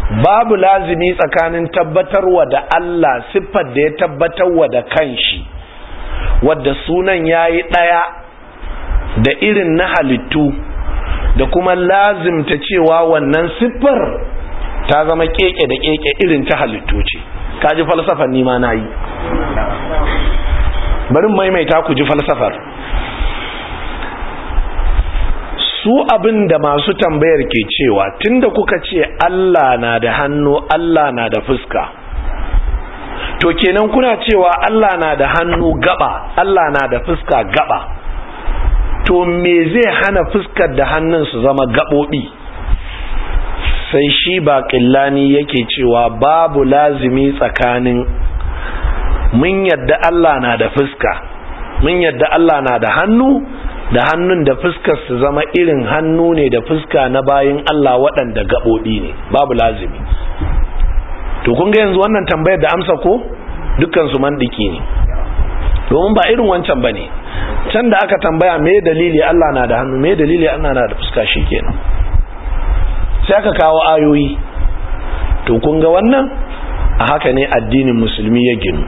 babu lazimi tsakanin tabbatarwa da Allah siffar da ya tabbatarwa da kanshi wadda sunan yayi daya da irin na halittu da kuma lazimta cewa wannan siffar ta zama keke da keke irin ta halittu ce kaji falsafar nima na yi bari maimaita ku ji falsafar su abin da masu tambayar ke cewa tunda kuka ce Allah na da hannu Allah na da fuska to kenan kuna cewa Allah na da hannu gaba Allah na da fuska gaba to me zai hana fuskar da hannun su zama gaɓoɓi sai shi ba ƙillani yake cewa babu lazimi tsakanin mun yadda Allah na da fuska mun yadda Allah na da hannu da hannun da fuskar su zama irin hannu ne da fuska na bayin Allah waɗanda gaɓoɓi ne babu lazimi to kun ga yanzu wannan tambayar da amsa ko dukkan su mandiki ne domin ba irin wancan bane can da aka tambaya me dalili Allah na da hannu me dalili Allah na da fuska shikenan sai aka kawo ayoyi to kun ga wannan a haka ne addinin musulmi ya ginu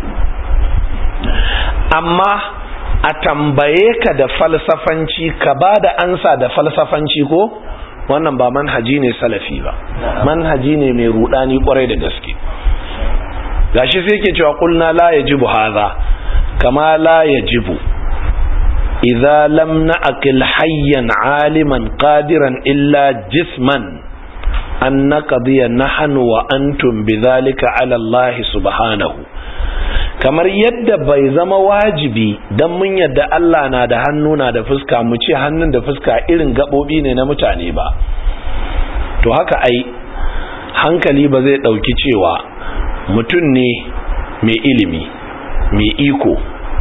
amma a tambaye ka da falsafanci ka ba da ansa da falsafanci ko wannan ba manhaji ne salafi ba manhaji ne mai rudani kwarai da gaske gashi sai ke cewa kulna la yajibu hadha kama la yajibu idza lam na'qil hayyan aliman qadiran illa jisman an naqdiya nahnu wa antum bidhalika ala Allah subhanahu kamar yadda bai zama wajibi dan mun yadda Allah na da hannu na da fuska mu ce hannun da fuska irin gabobi ne na mutane ba to haka ai hankali ba zai dauki cewa mutum ne mai ilimi mai iko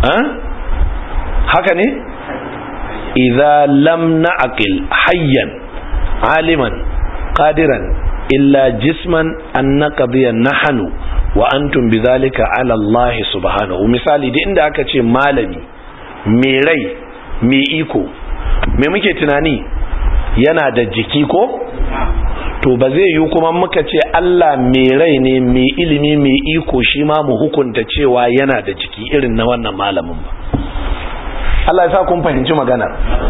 haka ne idza lam na'qil hayyan aliman qadiran illa jisman an naqdiya nahnu wa antum bidhalika ala Allah subhanahu misali da inda aka ce malami mai rai mai iko me muke tunani yana da jiki ko to ba zai yi kuma muka ce Allah mai rai ne mai ilimi mai iko shi ma mu hukunta cewa yana da jiki irin na wannan malamin ba Allah ya sa kun fahimci maganar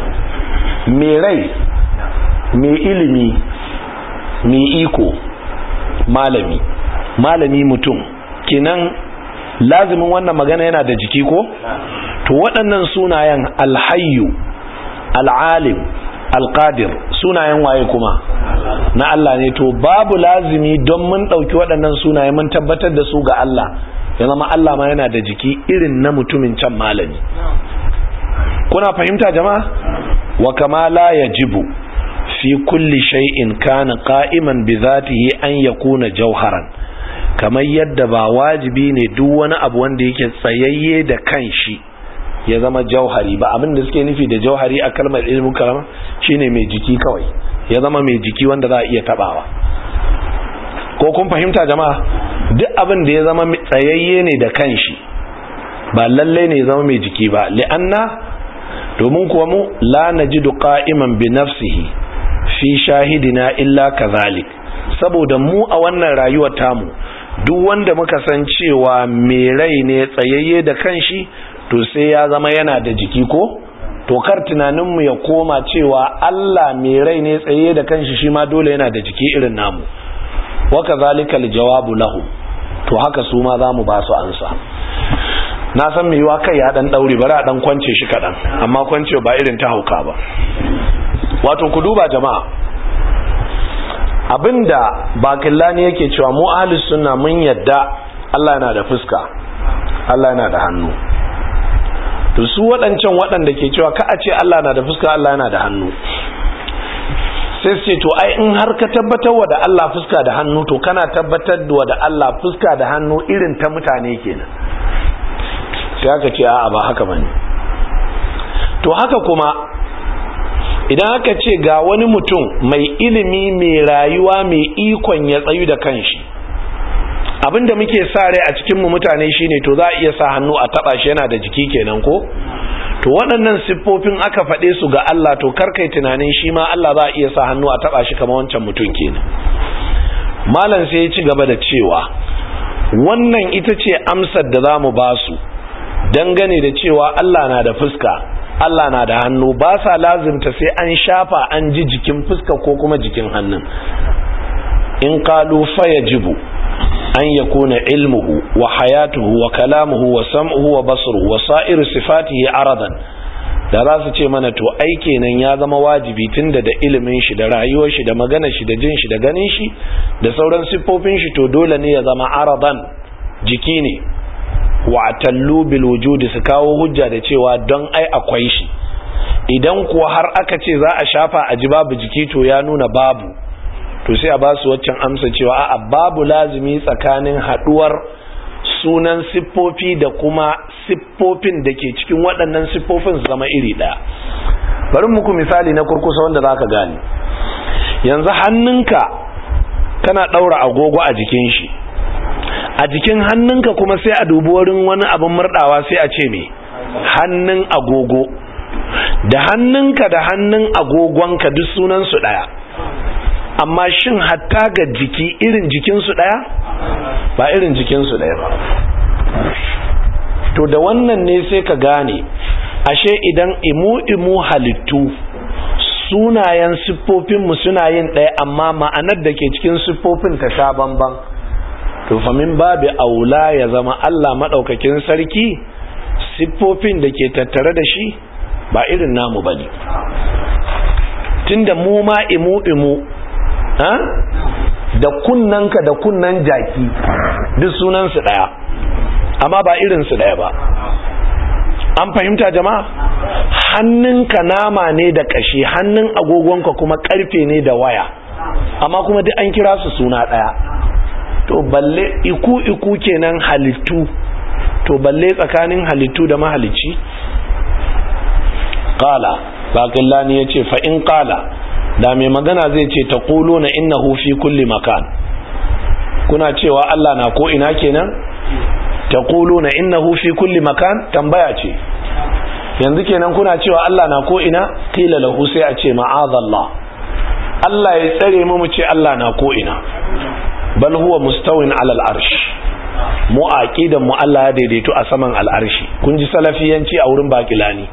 mai rai mai ilimi mai iko malami malami mutum kinan lazimin wannan magana yana da jiki ko to waɗannan sunayen alhayyu al'alim alqadir sunayen waye kuma na Allah ne to babu lazimi don mun ɗauki waɗannan sunaye mun tabbatar da su ga Allah ya zama Allah ma yana da jiki irin na mutumin can malami kuna fahimta jama'a wa kama la yajibu fi kulli shay'in kana qa'iman bi dhatihi an yakuna jawharan kamar yadda ba wajibi ne duk wani abu wanda yake tsayayye da kanshi ya zama jauhari ba abin da suke nufi da jauhari a kalmar ilmin kalama shine mai jiki kawai ya zama mai jiki wanda za a iya tabawa ko kun fahimta jama'a duk abin da ya zama tsayayye ne da kanshi ba lalle ne ya zama mai jiki ba li'anna domin kuwa mu la najidu qa'iman bi nafsihi fi shahidina illa kazalik saboda mu a wannan rayuwar tamu duk wanda muka san cewa mai rai ne tsayayye da kanshi to sai ya zama yana da jiki ko to kar tunaninmu ya koma cewa Allah mai rai ne tsaye da kanshi shi ma dole yana da jiki irin namu waka zalika jawabu lahu to haka su ma za mu ba su ansa na san mai yiwa kai ya dan daure bari a dan kwance shi kadan amma kwance ba irin ta hauka ba wato ku duba jama'a abinda bakillani yake cewa mu ahlus sunna mun yadda Allah yana da fuska Allah yana da hannu to su waɗancan waɗanda ke cewa ka a ce Allah na da fuska Allah yana da hannu sai ce to ai in har ka tabbatar wa da Allah fuska da hannu to kana tabbatar wa da Allah fuska da hannu irin ta mutane kenan sai aka ce a'a ba haka bane to haka kuma idan aka ce ga wani mutum mai ilimi mai rayuwa mai ikon ya tsayu da kanshi abinda muke sa rai a cikin mu mutane shine to za a iya sa hannu a taba shi yana da jiki kenan ko to waɗannan siffofin aka faɗe su ga Allah to karkai tunanin shi ma Allah za a iya sa hannu a taba shi kamar wancan mutum kenan malam sai ya ci gaba da cewa wannan ita ce amsar da za mu ba su dangane da cewa Allah na da fuska Allah na da hannu ba sa lazimta sai an shafa an ji jikin fuska ko kuma jikin hannun in qalu fayajibu an yakuna ilmuhu wa hayatuhu wa kalamuhu wa sam'uhu wa basruhu wa sa'iru sifatihi aradan da za su ce mana to ai kenan ya zama wajibi tunda da ilimin shi da rayuwar shi da maganar shi da jin shi da ganin shi da sauran siffofin shi to dole ne ya zama aradan jiki ne wa tallu bil wujudi su kawo hujja da cewa don ai akwai shi idan kuwa har aka ce za a shafa a ji babu jiki to ya nuna babu to sai a ba su waccan amsa cewa a'a babu lazimi tsakanin haduwar sunan siffofi da kuma siffofin da ke cikin waɗannan siffofin zama iri ɗaya bari muku misali na kurkusa wanda za ka gane yanzu hannunka kana ɗaura agogo a jikin shi a jikin hannunka kuma sai a dubi wurin wani abin murɗawa sai a ce me hannun agogo da hannunka da hannun agogonka duk sunansu ɗaya amma shin hatta ga jiki irin jikinsu ɗaya ba irin jikinsu ɗaya ba to da wannan ne sai ka gane ashe idan imu-imu halittu sunayen siffofinmu suna yin ɗaya amma ma'anar da ke cikin siffofin ta sha bamban to famin babu aula ya zama Allah maɗaukakin sarki siffofin da ke tattare da shi ba irin namu ba ne tunda mu ma imu-imu da kunnanka da kunnan jaki duk sunansu ɗaya amma ba irinsu ɗaya ba an fahimta jama'a hannunka nama ne da ƙashi hannun agogonka kuma ƙarfe ne da waya amma kuma duk an kira su suna ɗaya to balle iku iku kenan halittu to balle tsakanin halittu da mahalicci qala baqillani yace fa in qala da mai magana zai ce ta ƙulo na innahu fi kulli makan kuna cewa Allah na ko ina kenan ta ƙulo na innahu fi kulli makan tambaya ce yanzu kenan kuna cewa Allah na ko ina qila lahu sai a ce ma'azallah Allah ya tsare mu mu ce Allah na ko ina bal huwa mustawin alal arsh mu aqidan mu Allah ya daidaito a saman al'arshi kun ji salafiyanci a wurin bakilani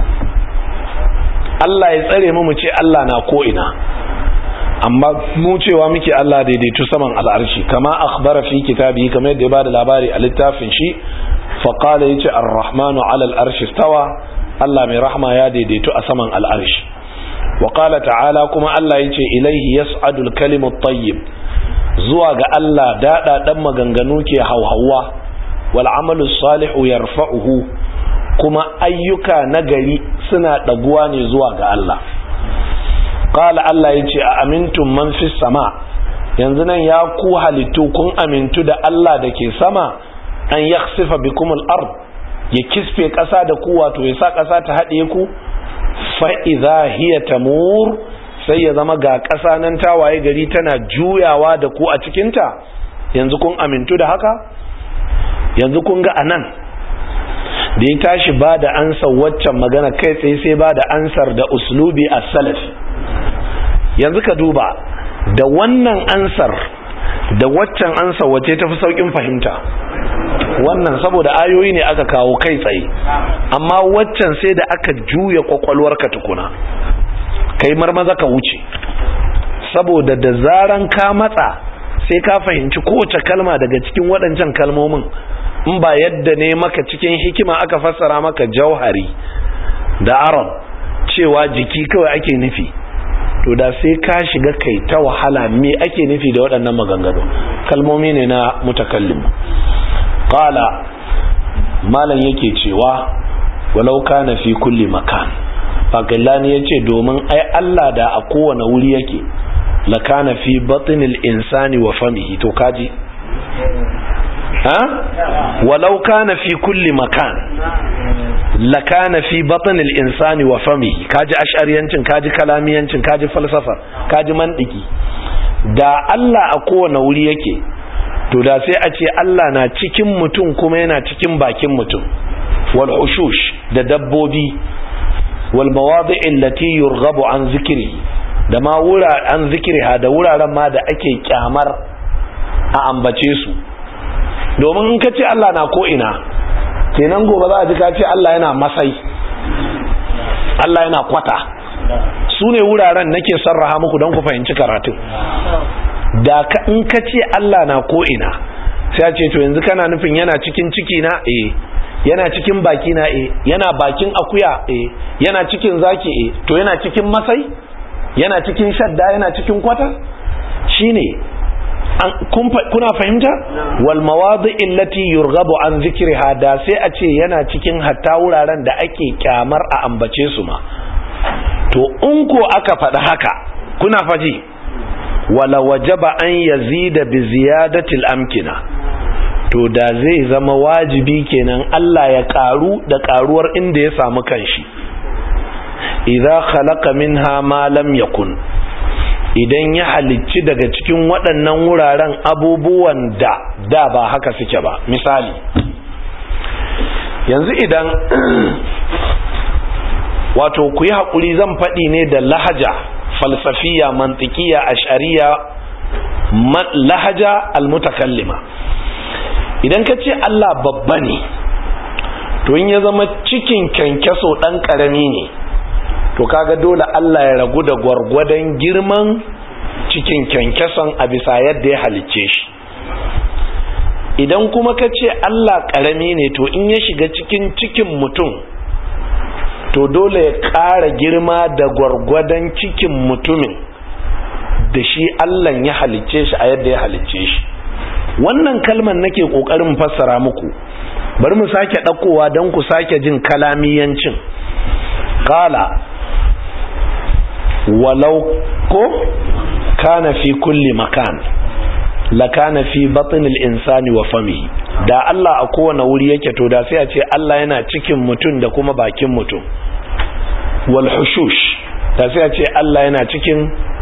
Allah ya tsare mu mu ce Allah na ko ina amma mu cewa muke Allah daidaitu saman al'arshi kama akhbara fi kitabi kamar yadda ya bada labari a littafin shi fa qala yace ar-rahmanu 'ala al-arshi stawa Allah mai rahma ya daidaitu a saman al'arshi wa qala ta'ala kuma Allah yace ilaihi yas'adu al-kalimu at-tayyib zuwa ga Allah dada dan maganganu ke hauhawa wal amalu salihu yarfa'uhu kuma ayyuka nagari suna ɗaguwa ne zuwa ga Allah qala Allah yace a amintum man fis sama yanzu nan ya ku halittu kun amintu da Allah da ke sama an yakhsifa bikum al-ard ya kisfe ƙasa da ku wato ya sa ƙasa ta haɗe ku fa idza hiya tamur sai ya zama ga ƙasa nan ta waye gari tana juyawa da ku a cikinta yanzu kun amintu da haka yanzu kun ga anan da ya tashi ba da ansar waccan magana kai tsaye sai ba da ansar da uslubi a salafi yanzu ka duba da wannan ansar da waccan ansar wace ta fi saukin fahimta wannan saboda ayoyi ne aka kawo kai tsaye amma waccan sai da aka juya kwakwalwarka tukuna kai marmaza ka wuce saboda da zaran ka matsa sai ka fahimci kowace kalma daga cikin waɗancan kalmomin in ba yadda ne maka cikin hikima aka fassara maka jauhari da arab cewa jiki kawai ake nufi to da sai ka shiga kai ta wahala me ake nufi da waɗannan maganganu kalmomi ne na mutakallim qala malam yake cewa walau kana fi kulli makan fakallani yace domin ai Allah da a kowane wuri yake la kana fi batnil insani wa famihi to kaji ha walau kana fi kulli makan la kana fi batn al-insani wa famihi kaji ash'ariyancin kaji kalamiyancin kaji falsafa kaji mandiki da Allah a kowane wuri yake to da sai a ce Allah na cikin mutum kuma yana cikin bakin mutum wal hushush da dabbobi wal mawadi' allati yurghabu an zikri da ma wura an zikriha da wuraren ma da ake kyamar a ambace su domin in ka ce Allah na ko ina kenan gobe za a ji ka ce Allah yana masai Allah yana kwata su ne wuraren nake sarraha muku don ku fahimci karatun da in ka ce Allah na ko ina sai a ce to yanzu kana nufin yana cikin ciki na eh yana cikin baki na eh yana bakin akuya eh yana cikin zaki eh to yana cikin masai yana cikin shadda yana cikin kwata shine kuna fahimta wal mawadi illati yurghabu an zikriha da sai a ce yana cikin hatta wuraren da ake kyamar a ambace su ma to in ko aka faɗi haka kuna faji wala wajaba an yazida bi ziyadatil amkina to da zai zama wajibi kenan Allah ya karu da karuwar inda ya samu kanshi idza khalaqa minha ma lam yakun idan ya halicci daga cikin waɗannan wuraren abubuwan da da ba haka suke ba misali yanzu idan wato ku yi haƙuri zan faɗi ne da lahaja falsafiya mantikiya ashariya lahaja almutakallima idan ka ce Allah babba ne to in ya zama cikin kyankyaso ɗan ƙarami ne to kaga dole Allah ya ragu da gwargwadon girman cikin kyankyason a bisa yadda ya halicce shi idan kuma ka ce Allah ƙarami ne to in ya shiga cikin cikin mutum to dole ya ƙara girma da gwargwadon cikin mutumin da shi Allah ya halicce shi a yadda ya halicce shi wannan kalmar nake ƙoƙarin fassara muku bari mu sake ɗaukowa don ku sake jin kalamiyancin ƙala walau ko kana fi kulli makan lakana fi batinil insani wa famihi da Allah a kowane wuri yake to da sai a ce Allah yana cikin mutum da kuma bakin mutum wal hushush da sai a ce Allah yana cikin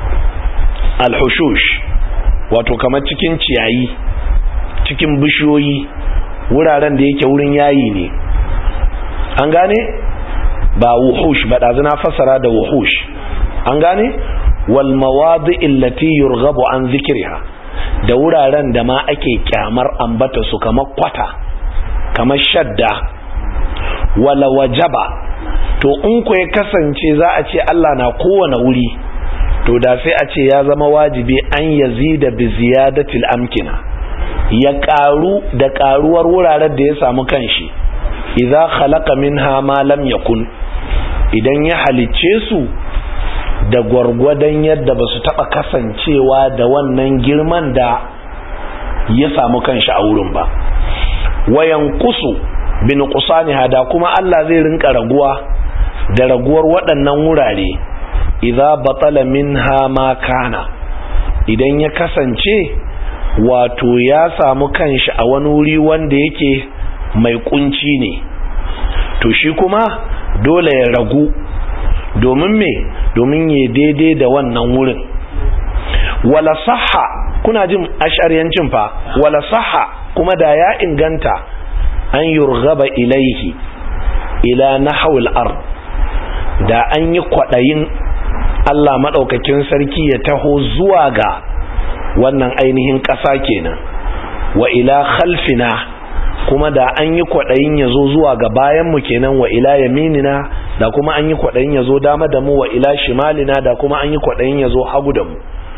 al hushush wato kamar cikin ciyayi cikin bishiyoyi wuraren da yake wurin yayi ne an gane ba wuhush ba ɗazu na fassara da wuhush an gane wal mawadi illati yurghabu an zikriha da wuraren da ma ake kyamar ambata su kamar kwata kamar shadda wala wajaba to in ku ya kasance za a ce Allah na kowane wuri to da sai a ce ya zama wajibi an yazida bi ziyadatil amkina ya karu da karuwar wuraren da ya samu kanshi idza khalaqa minha ma lam yakun idan ya halicce su da gwargwadon yadda ba su taɓa kasancewa da wannan girman da ya samu kanshi a wurin ba wayan kusu bin kusani hada kuma Allah zai rinka raguwa da raguwar waɗannan wurare idza batala minha ma kana idan ya kasance wato ya samu kanshi a wani wuri wanda yake mai kunci ne to shi kuma dole ya ragu domin me domin ya daidai da wannan wurin wala saha kuna jin ashariyancin fa wala saha kuma da ya inganta an yurgaba ilaihi ila nahawul ard da an yi kwadayin Allah madaukakin sarki ya taho zuwa ga wannan ainihin ƙasa kenan wa ila khalfina kuma da an yi kwaɗayin ya zo zuwa ga bayanmu kenan wa ila yaminina da kuma an yi kwaɗayin ya zo dama da mu wa ila shimalina da kuma an yi kwaɗayin ya zo hagu da mu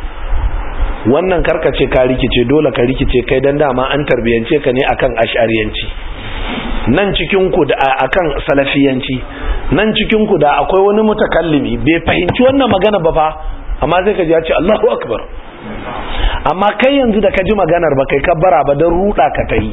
wannan karkace ka rikice dole ka rikice kai dan dama an tarbiyance ka ne akan ash'ariyanci nan cikin ku da akan salafiyanci nan cikin ku da akwai wani mutakallimi bai fahimci wannan magana ba fa amma sai ka ji ya ce Allahu akbar amma kai yanzu da ka ji maganar ba kai kabbara ba don ruda ka ta yi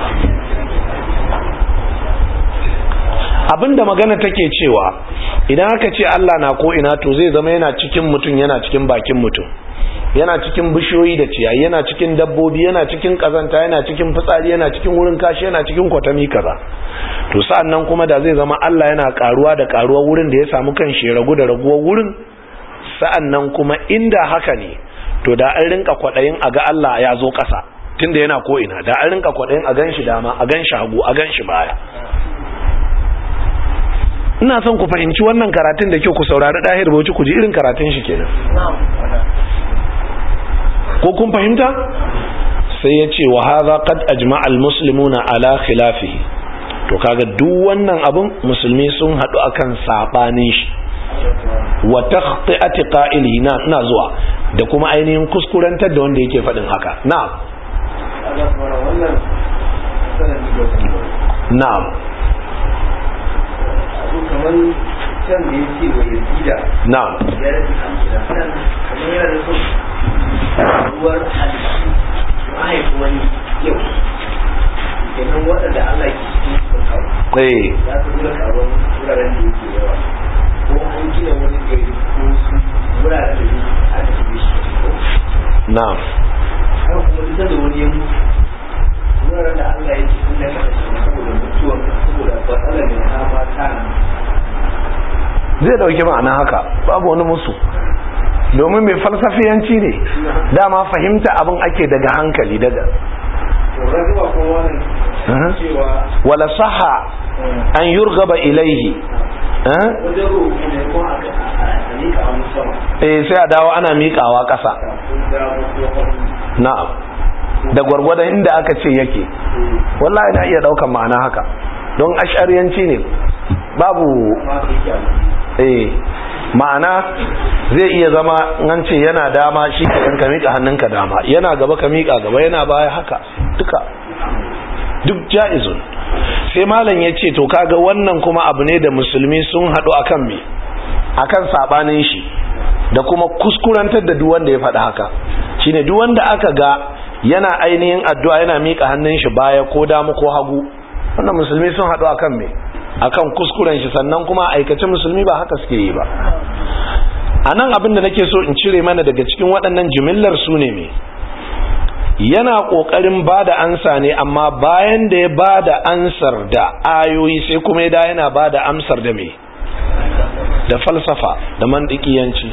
abinda magana take cewa idan aka ce Allah na ko ina to zai zama yana cikin mutum yana cikin bakin mutum yana cikin bishiyoyi da ciyayi yana cikin dabbobi yana cikin kazanta yana cikin fitsari yana cikin wurin kashi yana cikin kwatami kaza to sa'an nan kuma da zai zama Allah yana karuwa da karuwa wurin da ya samu kan shi ragu da raguwar wurin sa'an nan kuma inda haka ne to da an rinka kwaɗayin a ga Allah ya zo ƙasa tunda yana ko ina da an rinka kwaɗayin a gan shi dama a gan shi hagu a gan shi baya ina son ku fahimci wannan karatun da kyau ku saurari ɗahir bauchi ku ji irin karatun shi kenan ko kun fahimta sai ya ce wa hadha qad ajma'a al-muslimuna ala khilafihi to kaga duk wannan abun musulmi sun hadu akan sabanin shi wa takhti'ati qa'ilihi na ina zuwa da kuma ainihin kuskurantar da wanda yake faɗin haka na'am na'am kamar can da ya ce wa yazida na'am ya rasu kamar kamar yana da son ruwar halittu mahaifi wani yau kenan waɗanda Allah ke cikin sun kawo eh ya fi nuna karuwar wuraren da yake yawa ko an gina wani gari ko su wuraren da yake aka shige shi ko na'am haka kuma duk da wani ya mutu wuraren da Allah ya ce sun da kashe saboda mutuwan saboda matsalar da ta ma kana zai dauki ma'ana haka babu wani musu domin mai falsafiyanci ne dama fahimta abin ake daga hankali daga to razuwa kuma wannan Mhm. cewa wala saha an yurgaba ilaihi eh? wajen roƙo ne ko a a nika a wani sama eh sai a dawo ana miƙawa ƙasa kafin da wani na'am da gwargwadon inda aka ce yake wallahi na iya daukan ma'ana haka don ashariyanci ne babu ma su yake abu eh ma'ana zai iya zama an ce yana dama shi ka ka miƙa hannunka dama yana gaba ka miƙa gaba yana baya haka duka duk ja'izun sai malam ya ce to kaga wannan kuma abu ne da musulmi sun haɗu akan me akan sabanin shi da kuma kuskurantar da duk wanda ya faɗi haka shine duk wanda aka ga yana ainihin addu'a yana miƙa hannun shi baya ko dama ko hagu wannan musulmi sun haɗu akan me akan kuskuren shi sannan kuma aikace musulmi ba haka suke yi ba a nan abin da nake so in cire mana daga cikin waɗannan jimillar su ne me yana ƙoƙarin ba da ansa ne amma bayan da ya ba da ansar da ayoyi sai kuma ya da yana ba da amsar da me da falsafa da mandikiyanci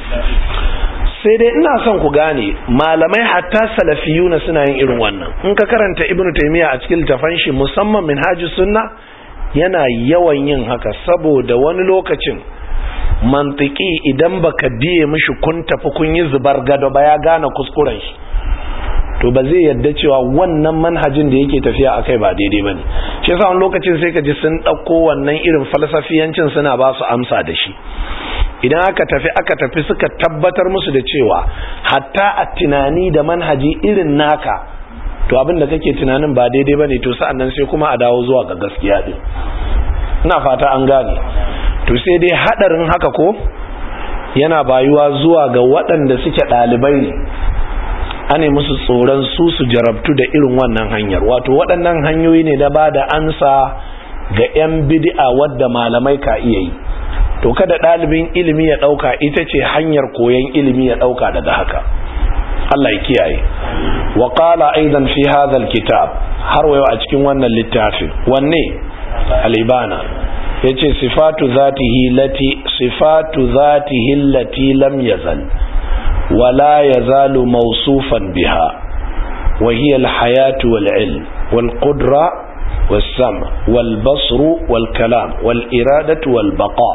sai dai ina son ku gane malamai hatta salafiyuna suna yin irin wannan in ka karanta ibnu taymiya a cikin littafan shi musamman minhajus sunna yana yawan yin haka saboda wani lokacin mantiki idan baka biye mishi kun tafi kun yi zubar gado ba ya gane kuskuren shi to ba zai yadda cewa wannan manhajin da yake tafiya akai ba daidai bane shi yasa wani lokacin sai ka ji sun dauko wannan irin falsafiyancin suna ba su amsa da shi idan aka tafi aka tafi suka tabbatar musu da cewa hatta a tunani da manhaji irin naka to abin da kake tunanin ba daidai bane to sa'an nan sai kuma a dawo zuwa ga gaskiya din ina fata an gane to sai dai hadarin haka ko yana bayuwa zuwa ga waɗanda suke ɗalibai ne ane musu tsoron su su jarabtu da irin wannan hanyar wato waɗannan hanyoyi ne na ba da ansa ga 'yan bid'a wadda malamai ka iya yi to kada ɗalibin ilimi ya ɗauka ita ce hanyar koyon ilimi ya ɗauka daga haka Allah ya kiyaye wa qala aidan fi hadha alkitab har wayo a cikin wannan littafin wanne alibana yace sifatu zatihi lati sifatu zatihi lati lam yazal ولا يزال موصوفا بها وهي الحياة والعلم والقدرة والسمع والبصر والكلام والإرادة والبقاء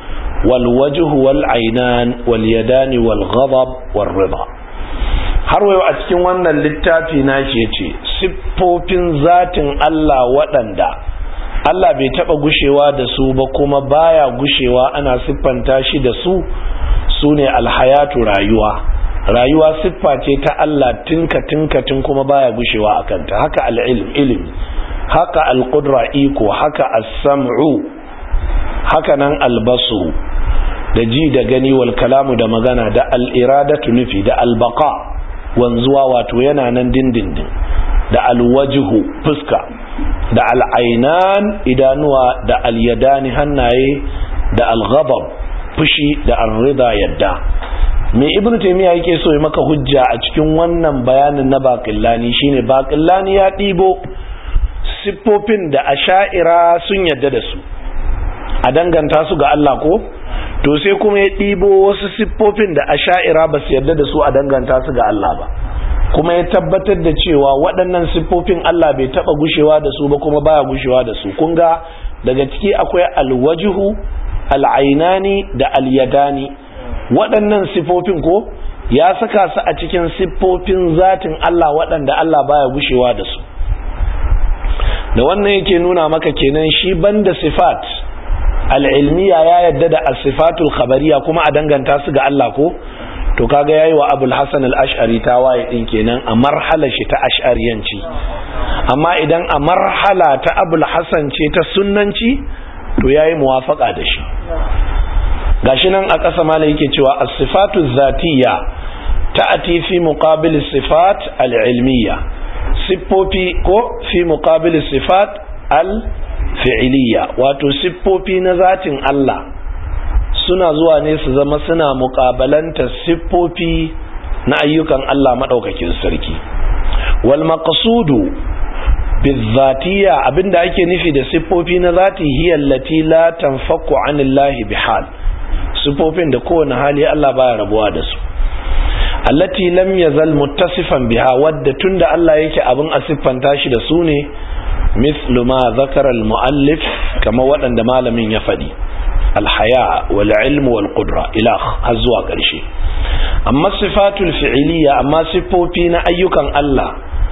والوجه والعينان واليدان والغضب والرضا har wayo a cikin wannan littafi na shi ya ce siffofin zatin Allah waɗanda Allah bai taɓa gushewa da su ba kuma baya gushewa ana siffanta shi da su su ne alhayatu rayuwa rayuwa siffa ce ta Allah tinka tinka tun kuma baya gushewa a kanta haka al'ilm ilimi haka alƙudra iko haka as-sam'u haka nan albasu da ji da gani wal kalamu da magana da al'iradatu nufi da albaqa wanzuwa wato yana nan dindindin da alwajihu fuska da al'ainan idanuwa da alyadani hannaye da alghadab fushi da arrida yadda me ibnu taymiya yake so ya maka hujja a cikin wannan bayanin na baqillani shine baqillani ya dibo siffofin da asha'ira sun yadda da su a danganta su ga Allah ko to sai kuma ya dibo wasu siffofin da asha'ira ba su yadda da su a danganta su ga Allah ba kuma ya tabbatar da cewa waɗannan siffofin Allah bai taba gushewa da su ba kuma baya gushewa da su kun ga daga ciki akwai alwajihu al'ainani da alyadani waɗannan sifofin ko ya saka su a cikin siffofin zatin Allah waɗanda Allah baya gushewa da su da wannan yake nuna maka kenan shi banda sifat al'ilmiya ya yadda da asifatul khabariya kuma a danganta su ga Allah ko to kaga yayi wa abul hasan al-ash'ari ta waye din kenan a marhala shi ta ash'ariyanci amma idan a marhala ta abul hasan ce ta sunnanci to yayi muwafaka da shi gashi nan a ƙasa mala yake cewa as-sifatu zatiyya ta'ati fi muqabil sifat al-ilmiyya siffofi ko fi muqabil sifat al-fi'liyya wato siffofi na zatin Allah suna zuwa ne su zama suna muƙabalanta siffofi na ayyukan Allah madaukakin sarki wal maqsudu bizatiya abinda ake nufi da siffofi na zati hiya allati la tanfaku anillahi bihal siffofin da kowane hali Allah baya rabuwa da su allati lam yazal muttasifan biha wadda tunda Allah yake abin a siffanta shi da su ne mislu ma zakara al-muallif kama waɗanda malamin ya faɗi alhaya wal ilmu wal qudra ila har zuwa ƙarshe amma sifatul fi'liya amma siffofi na ayyukan Allah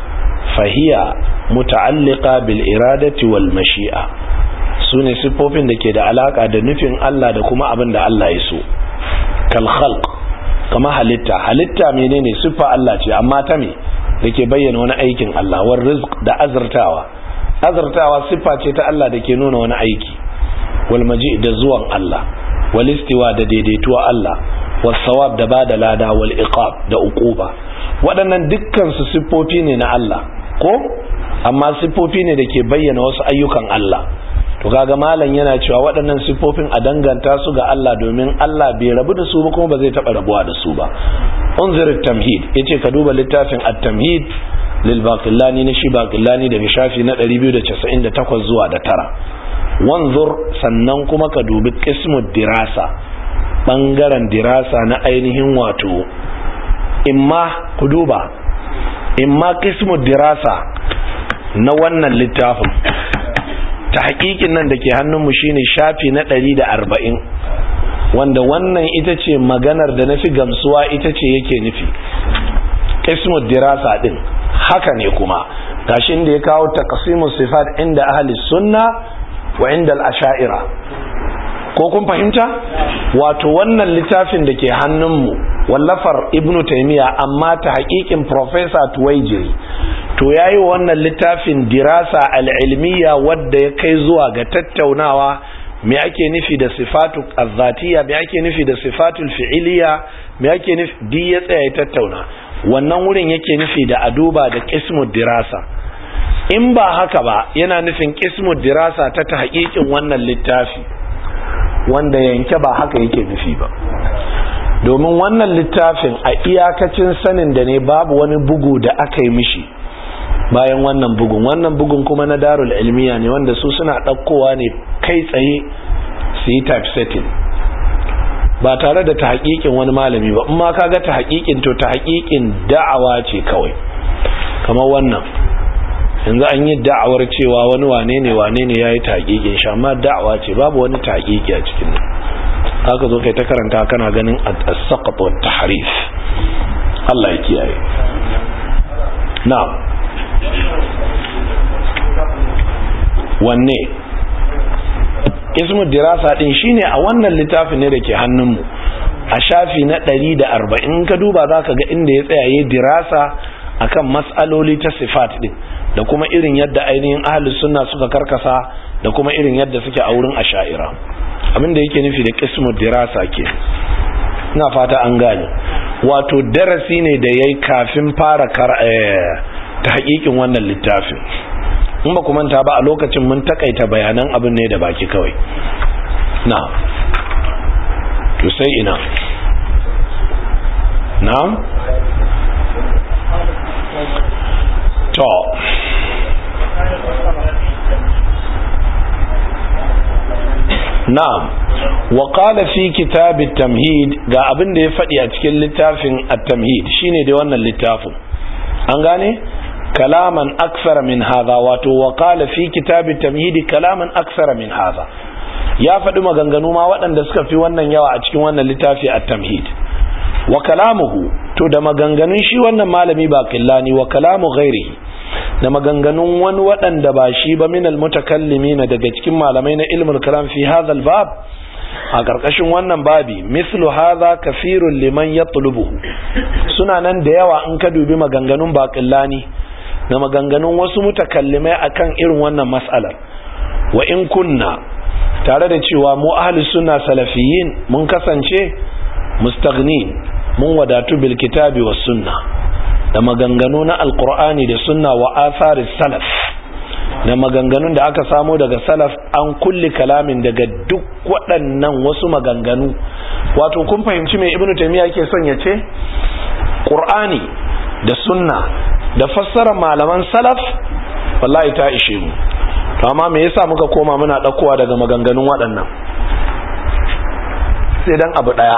fahiya muta'alliqa bil iradati wal mashi'a sune siffofin da ke da alaka da nufin Allah da kuma abin da Allah ya so kal khalq kama halitta halitta menene siffa Allah ce amma ta me dake bayyana wani aikin Allah war rizq da azartawa azartawa siffa ce ta Allah dake nuna wani aiki wal maji da zuwan Allah wal istiwa da daidaituwa Allah was sawab da bada lada wal iqab da uquba waɗannan dukkan su siffofi ne na Allah ko amma siffofi ne da ke bayyana wasu ayyukan Allah to kaga malam yana cewa waɗannan siffofin a danganta su ga Allah domin Allah bai rabu da su ba kuma ba zai taɓa rabuwa da su ba unzir tamhid yace ka duba littafin at-tamhid lil baqillani na shi baqillani daga shafi na 298 zuwa da tara wanzur sannan kuma ka dubi qismud dirasa bangaren dirasa na ainihin wato imma ku duba imma qismud dirasa na wannan littafin ta hakikin nan da ke hannunmu shine shafi na ɗari da arba'in wanda wannan ita ce maganar da na fi gamsuwa ita ce yake nufi ƙismut dirasa ɗin haka ne kuma gashin da ya kawo taqsimu sifat inda ahli sunna wa inda al-asha'ira ko kun fahimta wato wannan littafin da ke hannunmu wallafar ibnu taymiya amma ta hakikin professor tuwaijiri to yayi wannan littafin dirasa al-ilmiya wadda ya kai zuwa ga tattaunawa me ake nufi da sifatu azzatiya me ake nufi da sifatul fi'iliya me ake nufi di ya tsaya ya tattauna wannan wurin yake nufi da aduba da qismud dirasa in ba haka ba yana nufin qismud dirasa ta ta hakikin wannan littafi wanda yanke ba haka yake nufi ba domin wannan littafin a iyakacin sanin da ne babu wani bugu da aka yi mishi bayan wannan bugun wannan bugun kuma na darul ilmiya ne wanda su suna ɗaukowa ne kai tsaye su yi typesetting ba tare da ta haƙiƙin wani malami ba in ma ka ga ta haƙiƙin to ta haƙiƙin da'awa ce kawai kamar wannan yanzu an yi da'awar cewa wani wane ne wane ne ya yi ta haƙiƙin shi amma da'awa ce babu wani ta haƙiƙi a cikin nan haka zo kai ta karanta kana ganin as-saqat wa tahrif Allah ya kiyaye na'am wanne ismu dirasa din shine a wannan littafin ne dake hannunmu a shafi na 140 ka duba zaka ga inda ya tsaya yayin dirasa akan mas'aloli ta sifat din da kuma irin yadda ainihin ahlus sunna suka karkasa da kuma irin yadda suke a wurin asha'ira abinda yake nufi da qismu dirasa ke ina fata an gane wato darasi ne da yayi kafin fara ta hakikin wannan littafin in ba ku manta ba a lokacin mun takaita bayanan abin ne da baki kawai na to sai ina na to na'am wa qala fi kitab at-tamhid ga abin da ya faɗi a cikin littafin at-tamhid shine dai wannan littafin an gane kalaman aksara min hadha wato wa qala fi kitab at-tamhid kalaman aksara min hadha ya faɗi maganganu ma waɗanda suka fi wannan yawa a cikin wannan littafi at-tamhid wa kalamuhu to da maganganun shi wannan malami ba killani wa kalamu ghairihi da maganganun wani waɗanda ba shi ba minal mutakallimin daga cikin malamai na ilmul kalam fi hadha bab a ƙarƙashin wannan babi mislu hadha kafirun liman yatlubuhu suna nan da yawa in ka dubi maganganun baqillani da maganganun wasu mutakallimai akan irin wannan mas'alar wa in kunna tare da cewa mu ahli sunna salafiyin mun kasance mustaghnin mun wadatu bil kitabi was sunna da maganganu na alqur'ani da sunna wa atharis salaf da maganganun da aka samo daga salaf an kulli kalamin daga duk waɗannan wasu maganganu wato kun fahimci mai ibnu taymiya yake son ya ce qur'ani da sunna da fassara malaman salaf wallahi ta ishe mu to amma me yasa muka koma muna ɗaukowa daga maganganun waɗannan sai dan abu ɗaya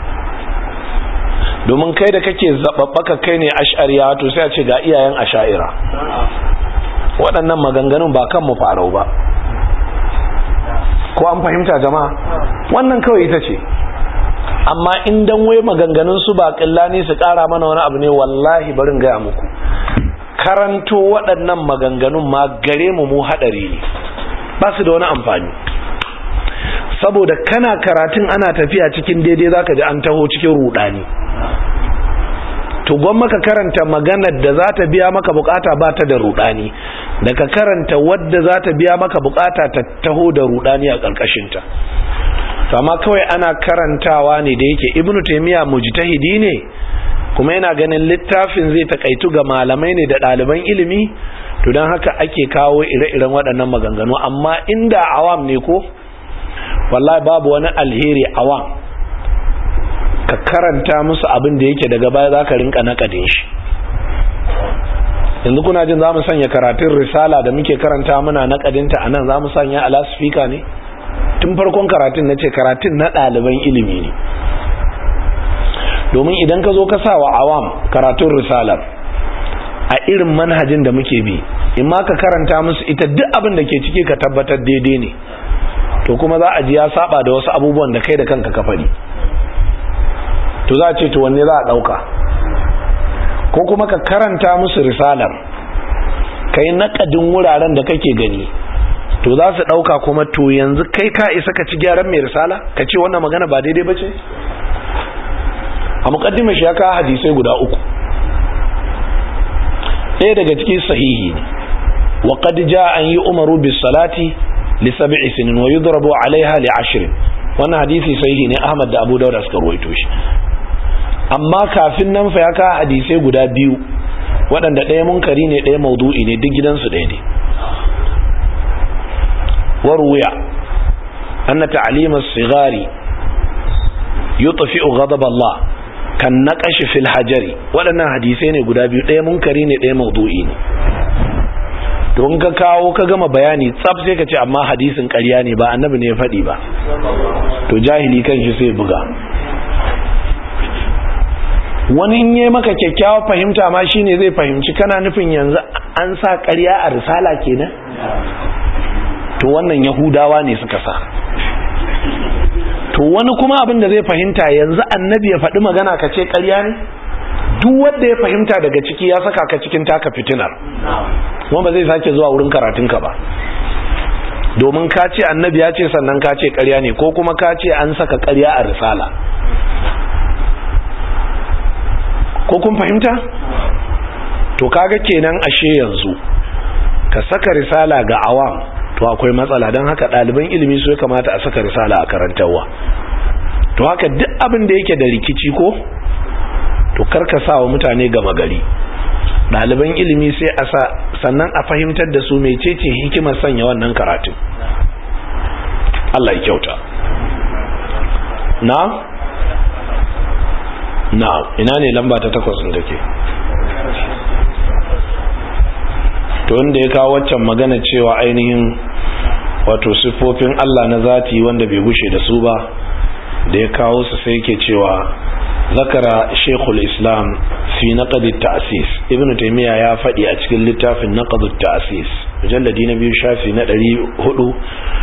domin kai da kake zababbaka kai ne ash'ariya to sai a ce ga iyayen asha'ira waɗannan maganganun ba kan mu farau ba ko an fahimta jama'a wannan kawai ita ce amma in dan wai maganganun su ba ne su ƙara mana wani abu ne wallahi barin gaya muku karanto waɗannan maganganun ma gare mu mu haɗari ne ba su da wani amfani saboda kana karatun ana tafiya cikin daidai zaka ji an taho cikin rudani to gwamma ka karanta maganar da za ta biya maka bukata ba ta da rudani da ka karanta wadda za ta biya maka bukata ta taho da rudani a ƙarƙashinta to amma kawai ana karantawa ne da yake ibnu taymiya mujtahidi ne kuma yana ganin littafin zai takaitu ga malamai ne da ɗaliban ilimi to don haka ake kawo ire-iren waɗannan maganganu amma inda awam ne ko wallahi babu wani alheri awam ka karanta musu abin da yake daga baya za ka rinka nakadin shi yanzu kuna jin za mu sanya karatun risala da muke karanta muna nakadinta a nan za mu sanya a lasifika ne tun farkon karatun na ce karatun na ɗaliban ilimi ne domin idan ka zo ka sa wa awam karatun risalar a irin manhajin da muke bi in ma ka karanta musu ita duk abin da ke ciki ka tabbatar daidai ne to kuma za a ji ya saba da wasu abubuwan da kai da kanka ka faɗi to za a ce to wanne za a ɗauka ko kuma ka karanta musu risalar ka yi naƙadin wuraren da kake gani to za su ɗauka kuma to yanzu kai ka isa ka ci gyaran mai risala ka ce wannan magana ba daidai ba ce a muƙaddimar shi ya kawo hadisai guda uku ɗaya daga cikin sahihi ne wa qad jaa an yi umaru bis salati li sab'i sinin wa yudrabu alaiha li ashrin wannan hadisi sahihi ne Ahmad da Abu Dawud suka ruwaito shi amma kafin nan fa ya kawo hadisai guda biyu waɗanda ɗaya munkari ne ɗaya maudu'i ne duk gidansu ɗaya ne warwuya anna ta'lim as-sighari yutfi'u ghadab Allah kan naqash fil hajari waɗannan hadisai ne guda biyu ɗaya munkari ne ɗaya maudu'i ne to in ka kawo ka gama bayani tsaf sai ka ce amma hadisin ƙarya ne ba annabi ne ya faɗi ba to jahili kan shi sai buga wani in yi maka kyakkyawa fahimta ma shine zai fahimci kana nufin yanzu an sa ƙarya a risala kenan to wannan yahudawa ne suka sa to wani kuma abin da zai fahimta yanzu annabi ya faɗi magana ka ce ƙarya ne duk wanda ya fahimta daga ciki ya saka ka cikin taka fitinar kuma ba zai sake zuwa wurin karatunka ba domin ka ce annabi ya ce sannan ka ce ƙarya ne ko kuma ka ce an saka ƙarya a risala ko kun fahimta to kaga kenan ashe yanzu ka saka risala ga awam to akwai matsala don haka ɗaliban ilimi su ya kamata a saka risala a karantarwa to haka duk abin da yake da rikici ko to karka sa wa mutane gama gari ɗaliban ilimi sai a sa sannan a fahimtar da su mecece hikimar sanya wannan karatun Allah ya kyauta na na ina ne lamba ta takwas ɗin take to wanda ya kawo waccan magana cewa ainihin wato siffofin Allah na zati wanda bai gushe da su ba da ya kawo su sai yake cewa zakara shekul islam fi naqadit ta'sis ibnu taymiya ya faɗi a cikin littafin naqadut ta'sis mujalladi na biyu shafi na 400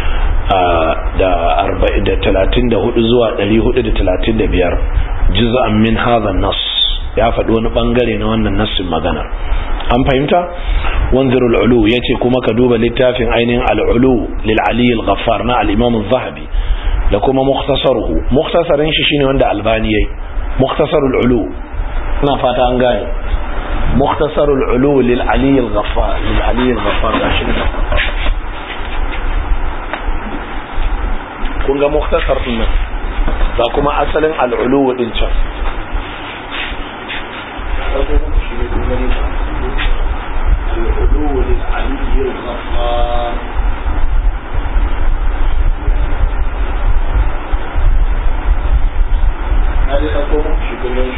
da 34 zuwa 435 juz'an min hadha an-nass ya faɗi wani bangare na wannan nassin maganar an fahimta wanzirul ulu yace kuma ka duba littafin ainihin al-ulu lil ali al-ghaffar na al-imam az-zahabi da kuma mukhtasaruhu mukhtasarin shi shine wanda albani yayi mukhtasarul ulu ina fata an gane mukhtasarul ulu lil ali al-ghaffar lil ali al-ghaffar gashi ne kun ga mukhtasar din nan ga kuma asalin al-ulu din can العلو للعلي الغفار هذه تقوم شكلين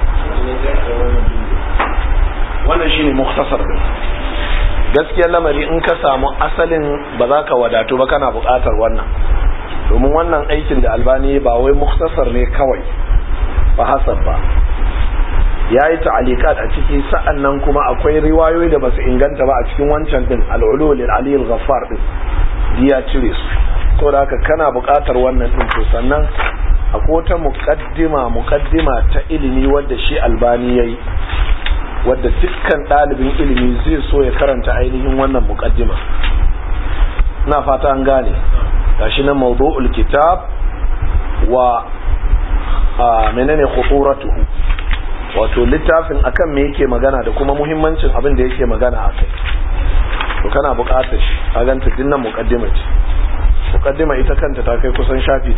wannan shine muktasar din gaskiyar lamari in ka samu asalin ba za ka wadatu ba kana buƙatar wannan domin wannan aikin da albani ba wai muktasar ne kawai ba hasab ba ya yi ta'alikat a ciki sa'an nan kuma akwai riwayoyi da basu inganta ba a cikin wancan din al'ulu lil ali al-ghaffar din ya cire su to da haka kana buƙatar wannan din to sannan akwai wata muqaddima muqaddima ta ilimi wadda shi albani yayi wadda dukkan ɗalibin ilimi zai so ya karanta ainihin wannan muqaddima ina fata an gane gashi na mawdu'ul kitab wa menene khuturatuhu wato littafin akan me yake magana da kuma muhimmancin abin da yake magana a kai to kana buƙatar shi a ganta dinnan muqaddima ce muqaddima ita kanta ta kai kusan shafi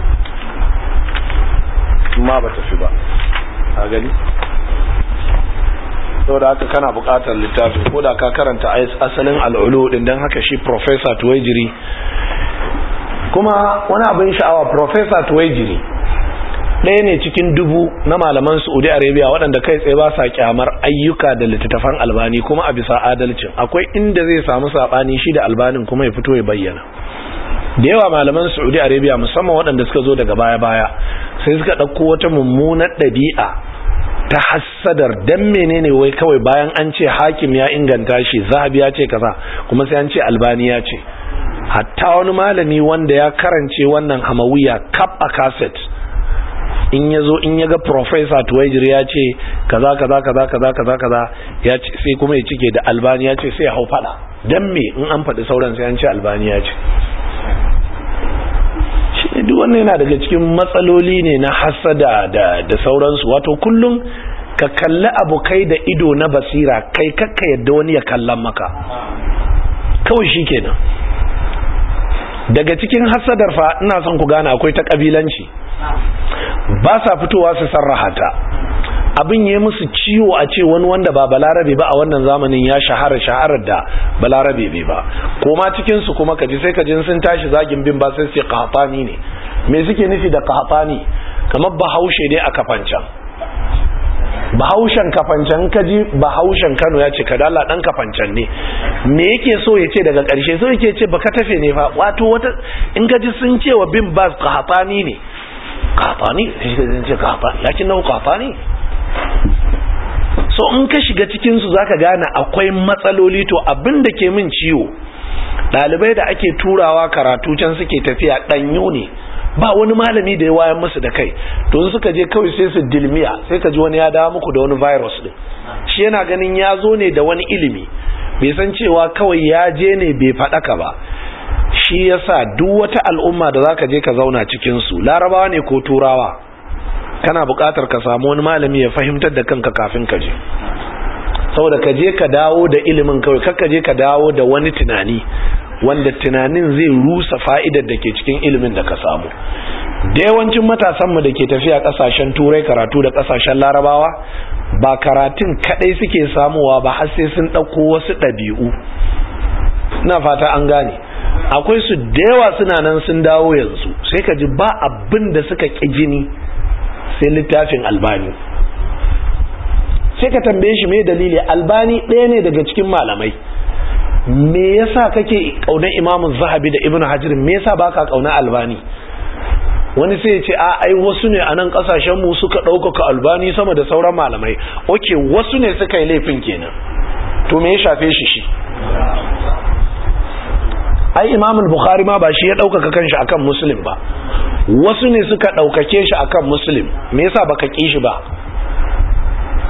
30 ma ba ta fi ba a gani saboda haka kana buƙatar littafin ko da ka karanta asalin al'ulu din dan haka shi professor Tuwaijiri kuma wani abin sha'awa professor Tuwaijiri ɗaya ne cikin dubu na malaman saudi arabia waɗanda kai tsaye ba sa kyamar ayyuka da littattafan albani kuma a bisa adalcin akwai inda zai samu saɓani shi da albanin kuma ya fito ya bayyana da yawa malaman saudi arabia musamman waɗanda suka zo daga baya-baya sai suka ɗauko wata mummunar ɗabi'a ta hassadar dan menene wai kawai bayan an ce hakim ya inganta shi zahabi ya ce kaza kuma sai an ce albani ya ce hatta wani malami wanda ya karance wannan hamawiya kap a cassette in ya zo in ya ga professor tuwajir ya ce kaza kaza kaza kaza kaza kaza ya ce sai kuma ya cike da albani ya ce sai ya hau fada dan me in an faɗi sauran sai an ce albani ya ce shi duk wannan yana daga cikin matsaloli ne na hasada da da sauransu wato kullum ka kalli abu kai da ido na basira kai kakka yadda wani ya kallon maka kawai shi kenan daga cikin hasadar fa ina son ku gane akwai ta kabilanci ba sa fitowa su sarraha ta abin ya musu ciwo a ce wani wanda ba balarabe ba a wannan zamanin ya shahara shaharar da balarabe bai ba koma cikin su kuma kaji sai kaji sun tashi zagin bin ba sai sai qahtani ne me suke nufi da qahtani kamar bahaushe ne a kafancan bahaushen kafancan kaji bahaushen Kano ya ce kadala dan kafancan ne me yake so ya ce daga karshe so yake ce baka tafe ne fa wato wata in kaji sun ce wa bin bas qahtani ne qahtani sai ce qahtani lakin nau qahtani so in ka shiga cikinsu za ka gane akwai matsaloli to abin da ke min ciwo ɗalibai da ake turawa karatu can suke tafiya ɗanyo ne ba wani malami da ya wayan musu da kai to suka je kawai sai su dilmiya sai ka ji wani ya dawo muku da wani virus din shi yana ganin ya zo ne da wani ilimi bai san cewa kawai ya je ne bai faɗaka ba shi yasa duk wata al'umma da za ka je ka zauna cikinsu larabawa ne ko turawa kana buƙatar ka samu wani malami ya fahimtar da kanka kafin ka je saboda ka je ka dawo da ilimin kawai kakka je ka dawo da wani tunani wanda tunanin zai rusa fa'idar da ke cikin ilimin da ka samu da yawancin matasanmu da ke tafiya ƙasashen turai karatu da ƙasashen larabawa ba karatun kaɗai suke samuwa ba har sai sun ɗauko wasu ɗabi'u na fata an gane akwai su da yawa suna nan sun dawo yanzu sai ka ji ba abin da suka ƙi jini sai littafin albani sai ka tambaye shi mai dalili albani ɗaya ne daga cikin malamai me yasa kake ƙaunar imamun zahabi da ibn hajar me yasa baka ƙaunar albani wani sai ya ce a ai wasu ne a nan ƙasashen mu suka ɗaukaka albani sama da sauran malamai oke wasu ne suka yi laifin kenan to me ya shafe shi shi ai imamul bukhari ma ba shi ya ɗaukaka kanshi akan muslim ba wasu ne suka ɗaukake shi akan muslim me yasa baka ƙi shi ba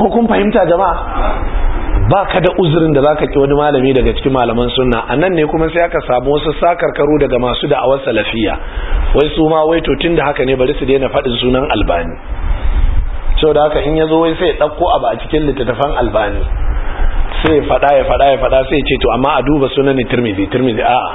ko kun fahimta jama'a ba ka da uzurin da zaka ki wani malami daga cikin malaman sunna a nan ne kuma sai aka samu wasu sakarkaru daga masu da'awar salafiya wai su ma wai to tunda haka ne bari su daina faɗin sunan albani sau da haka in ya zo wai sai ya ɗauko abu a cikin littattafan albani sai ya faɗa ya faɗa ya faɗa sai ya ce to amma a duba sunan tirmidhi tirmidhi a'a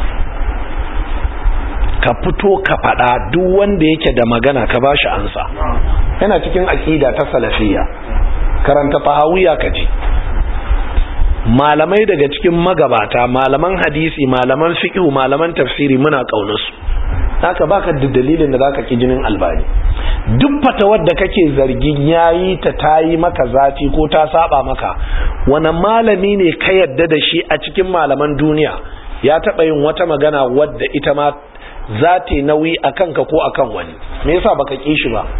ka fito ka faɗa duk wanda yake da magana ka bashi ansa yana cikin aƙida ta salafiya karanta fahawiya ka ji malamai daga cikin magabata malaman hadisi malaman fiqh malaman tafsiri muna kaunarsu haka baka da dalilin da zaka ki jinin albani duk fatawar da kake zargin yayi ta tayi maka zafi ko ta saba maka wani malami ne ka yadda da shi a cikin malaman duniya ya taba yin wata magana wadda ita ma za ta nauyi a kanka ko a kan wani me yasa baka ki shi ba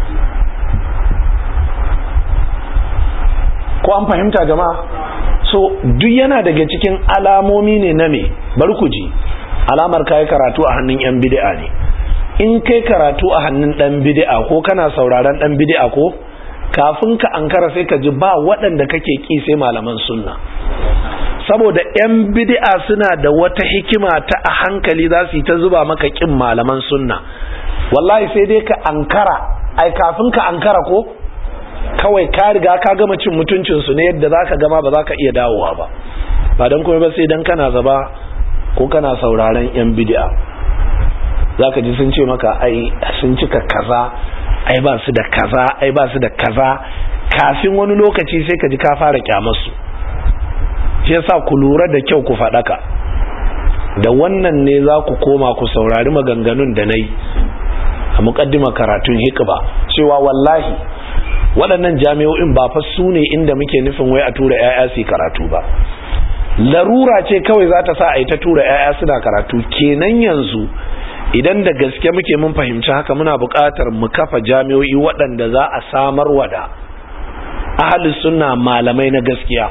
ko an fahimta jama'a so duk yana daga cikin alamomi ne na me bari ku ji alamar kai karatu a hannun yan bid'a ne in kai karatu a hannun dan bid'a ko kana sauraron dan bid'a ko kafin ka ankara sai ka ji ba waɗanda kake ki sai malaman sunna saboda yan bid'a suna da wata hikima ta a hankali za su yi ta zuba maka kin malaman sunna wallahi sai dai ka ankara ai kafin ka ankara ko kawai ka riga ka gama cin mutuncinsu ne yadda za ka gama ba za ka iya dawowa ba ba don kuma ba sai don kana zaba ko kana sauraron yan bidi'a za ka ji sun ce maka ai sun cika kaza ai ba su da kaza ai ba su da kaza kafin wani lokaci sai ka ji ka fara kyamarsu shi yasa ku lura da kyau ku faɗaka da wannan ne za ku koma ku saurari maganganun da na yi a muƙaddima karatun hikba cewa wallahi waɗannan jami'o'in ba fa su ne inda muke nufin wai a tura 'ya'ya su karatu ba larura ce kawai za ta sa a yi ta tura 'ya'ya suna karatu kenan yanzu idan da gaske muke mun fahimci haka muna buƙatar mu kafa jami'o'i waɗanda za a samar wa da ahalin sunna malamai na gaskiya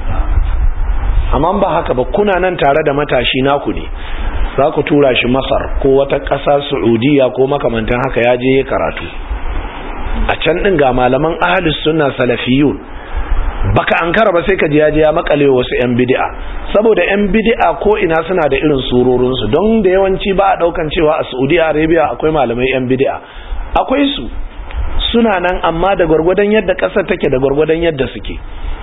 amma ba haka ba kuna nan tare da matashi naku ne za ku tura shi masar ko wata ƙasa saudiya ko makamantan haka ya je ya karatu a can ɗin ga malaman ahalus sunna salafiyun baka ankara ba sai ka ji ya je ya makale wasu yan bid'a saboda yan bid'a ko ina suna da irin surorin su don da yawanci ba a daukan cewa a Saudi Arabia akwai malamai yan bid'a akwai su suna nan amma da gwargwadon yadda kasar take da gwargwadon yadda suke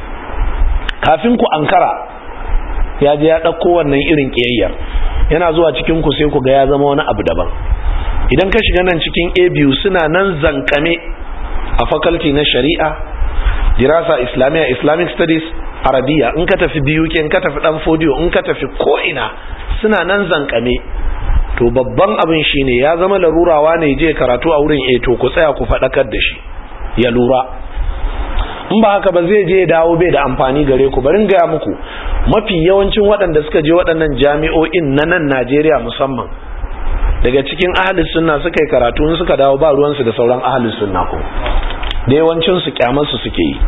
kafin ku ankara ya je ya dauko wannan irin kiyayyar yana zuwa cikin ku sai ku ga ya zama wani abu daban idan ka shiga nan cikin ABU suna nan zankame a faculty na shari'a dirasa islamiyya islamic studies arabiya in ka tafi biyu in ka tafi dan fodiyo in ka tafi ko'ina suna nan zankame to babban abin shine ya zama larurawa ne je karatu a wurin eh to ku tsaya ku faɗakar da shi ya lura in ba haka ba zai je dawo bai da amfani gare ku barin gaya muku mafi yawancin waɗanda suka je waɗannan jami'o'in na nan najeriya musamman daga cikin ahalus sunna suka yi karatu in suka dawo ba ruwansu da sauran ahalus sunna ko da yawancinsu kyamarsu suke yi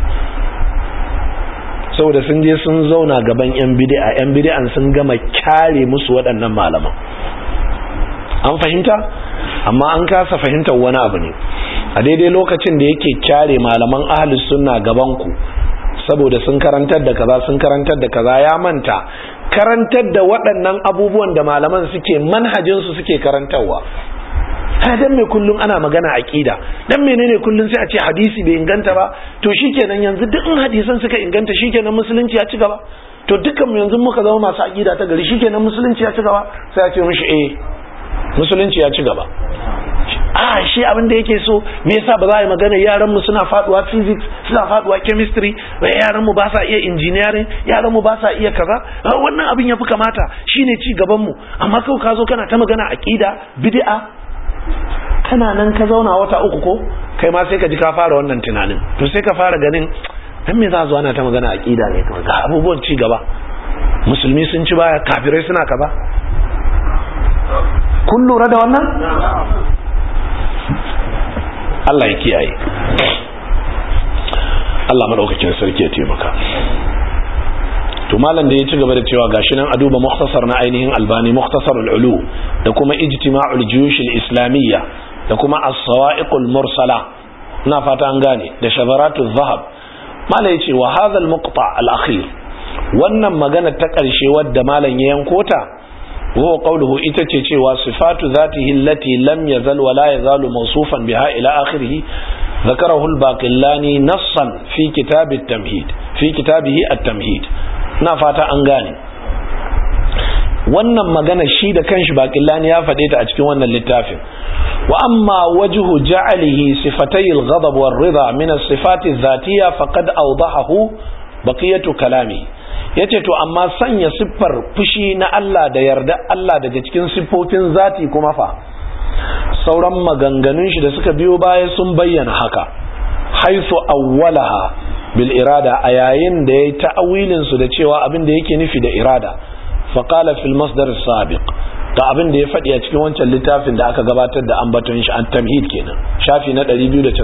saboda sun je sun zauna gaban yan bid'a yan bid'an sun gama kyare musu waɗannan malaman an fahimta amma an kasa fahimtar wani abu ne a daidai lokacin da yake kyare malaman ahlus sunna gaban ku saboda sun karantar da kaza sun karantar da kaza ya manta karantar da waɗannan abubuwan da malaman suke manhajinsu suke karantarwa ha dan me kullum ana magana aqida dan menene kullum sai a ce hadisi bai inganta ba to shikenan yanzu duk in hadisan suka inganta shikenan musulunci ya ci gaba to dukkan mu yanzu muka zama masu aqida ta gari shikenan musulunci ya ci gaba sai a ce mishi eh musulunci ya ci gaba a shi abin da yake so me yasa ba za a yi magana yaran mu suna faduwa physics suna faduwa chemistry yaran mu ba sa iya engineering yaran mu ba sa iya kaza wannan abin yafi kamata shine ci gaban mu amma kawai ka zo kana ta magana aqida bid'a kana nan ka zauna wata uku ko kai ma sai ka ji ka fara wannan tunanin to sai ka fara ganin dan me za zo ana ta magana aqida ne kawai ga abubuwan ci gaba musulmi sun ci baya kafirai suna kaza kun lura da wannan Allah ya kiyaye Allah madaukakin sarki ya taimaka to malam da ya ci gaba da cewa gashi nan a duba mukhtasar na ainihin albani mukhtasar al-ulu da kuma ijtima'ul juyush al-islamiyya da kuma as-sawa'iq al-mursala ina fata an gane da shadaratu zahab mala yace wa hadha al-muqta al-akhir wannan magana ta ƙarshe wadda malam ya yanko ta wa qawluhu ita ce cewa sifatu zatihi allati lam yazal wa la yazalu mawsufan biha ila akhirih ذكره الباقلاني نصا في كتاب التمهيد في كتابه التمهيد na fata an gane wannan magana shi da kanshi baƙillani ya faɗe ta a cikin wannan littafin wa amma wajhu ja'alihi sifatay al-ghadab war-ridha min as-sifat adh-dhatiyya faqad awdahahu baqiyatu kalami yace to amma sanya siffar fushi na Allah da yarda Allah daga cikin siffofin zati kuma fa sauran maganganun shi da suka biyo baya sun bayyana haka haisu awwalaha bil irada a yayin da yayi ta'awilin su da cewa abin da yake nufi da irada faqala fil masdar sabiq ga abin da ya faɗi a cikin wancan littafin da aka gabatar da ambaton shi an tamhid kenan shafi na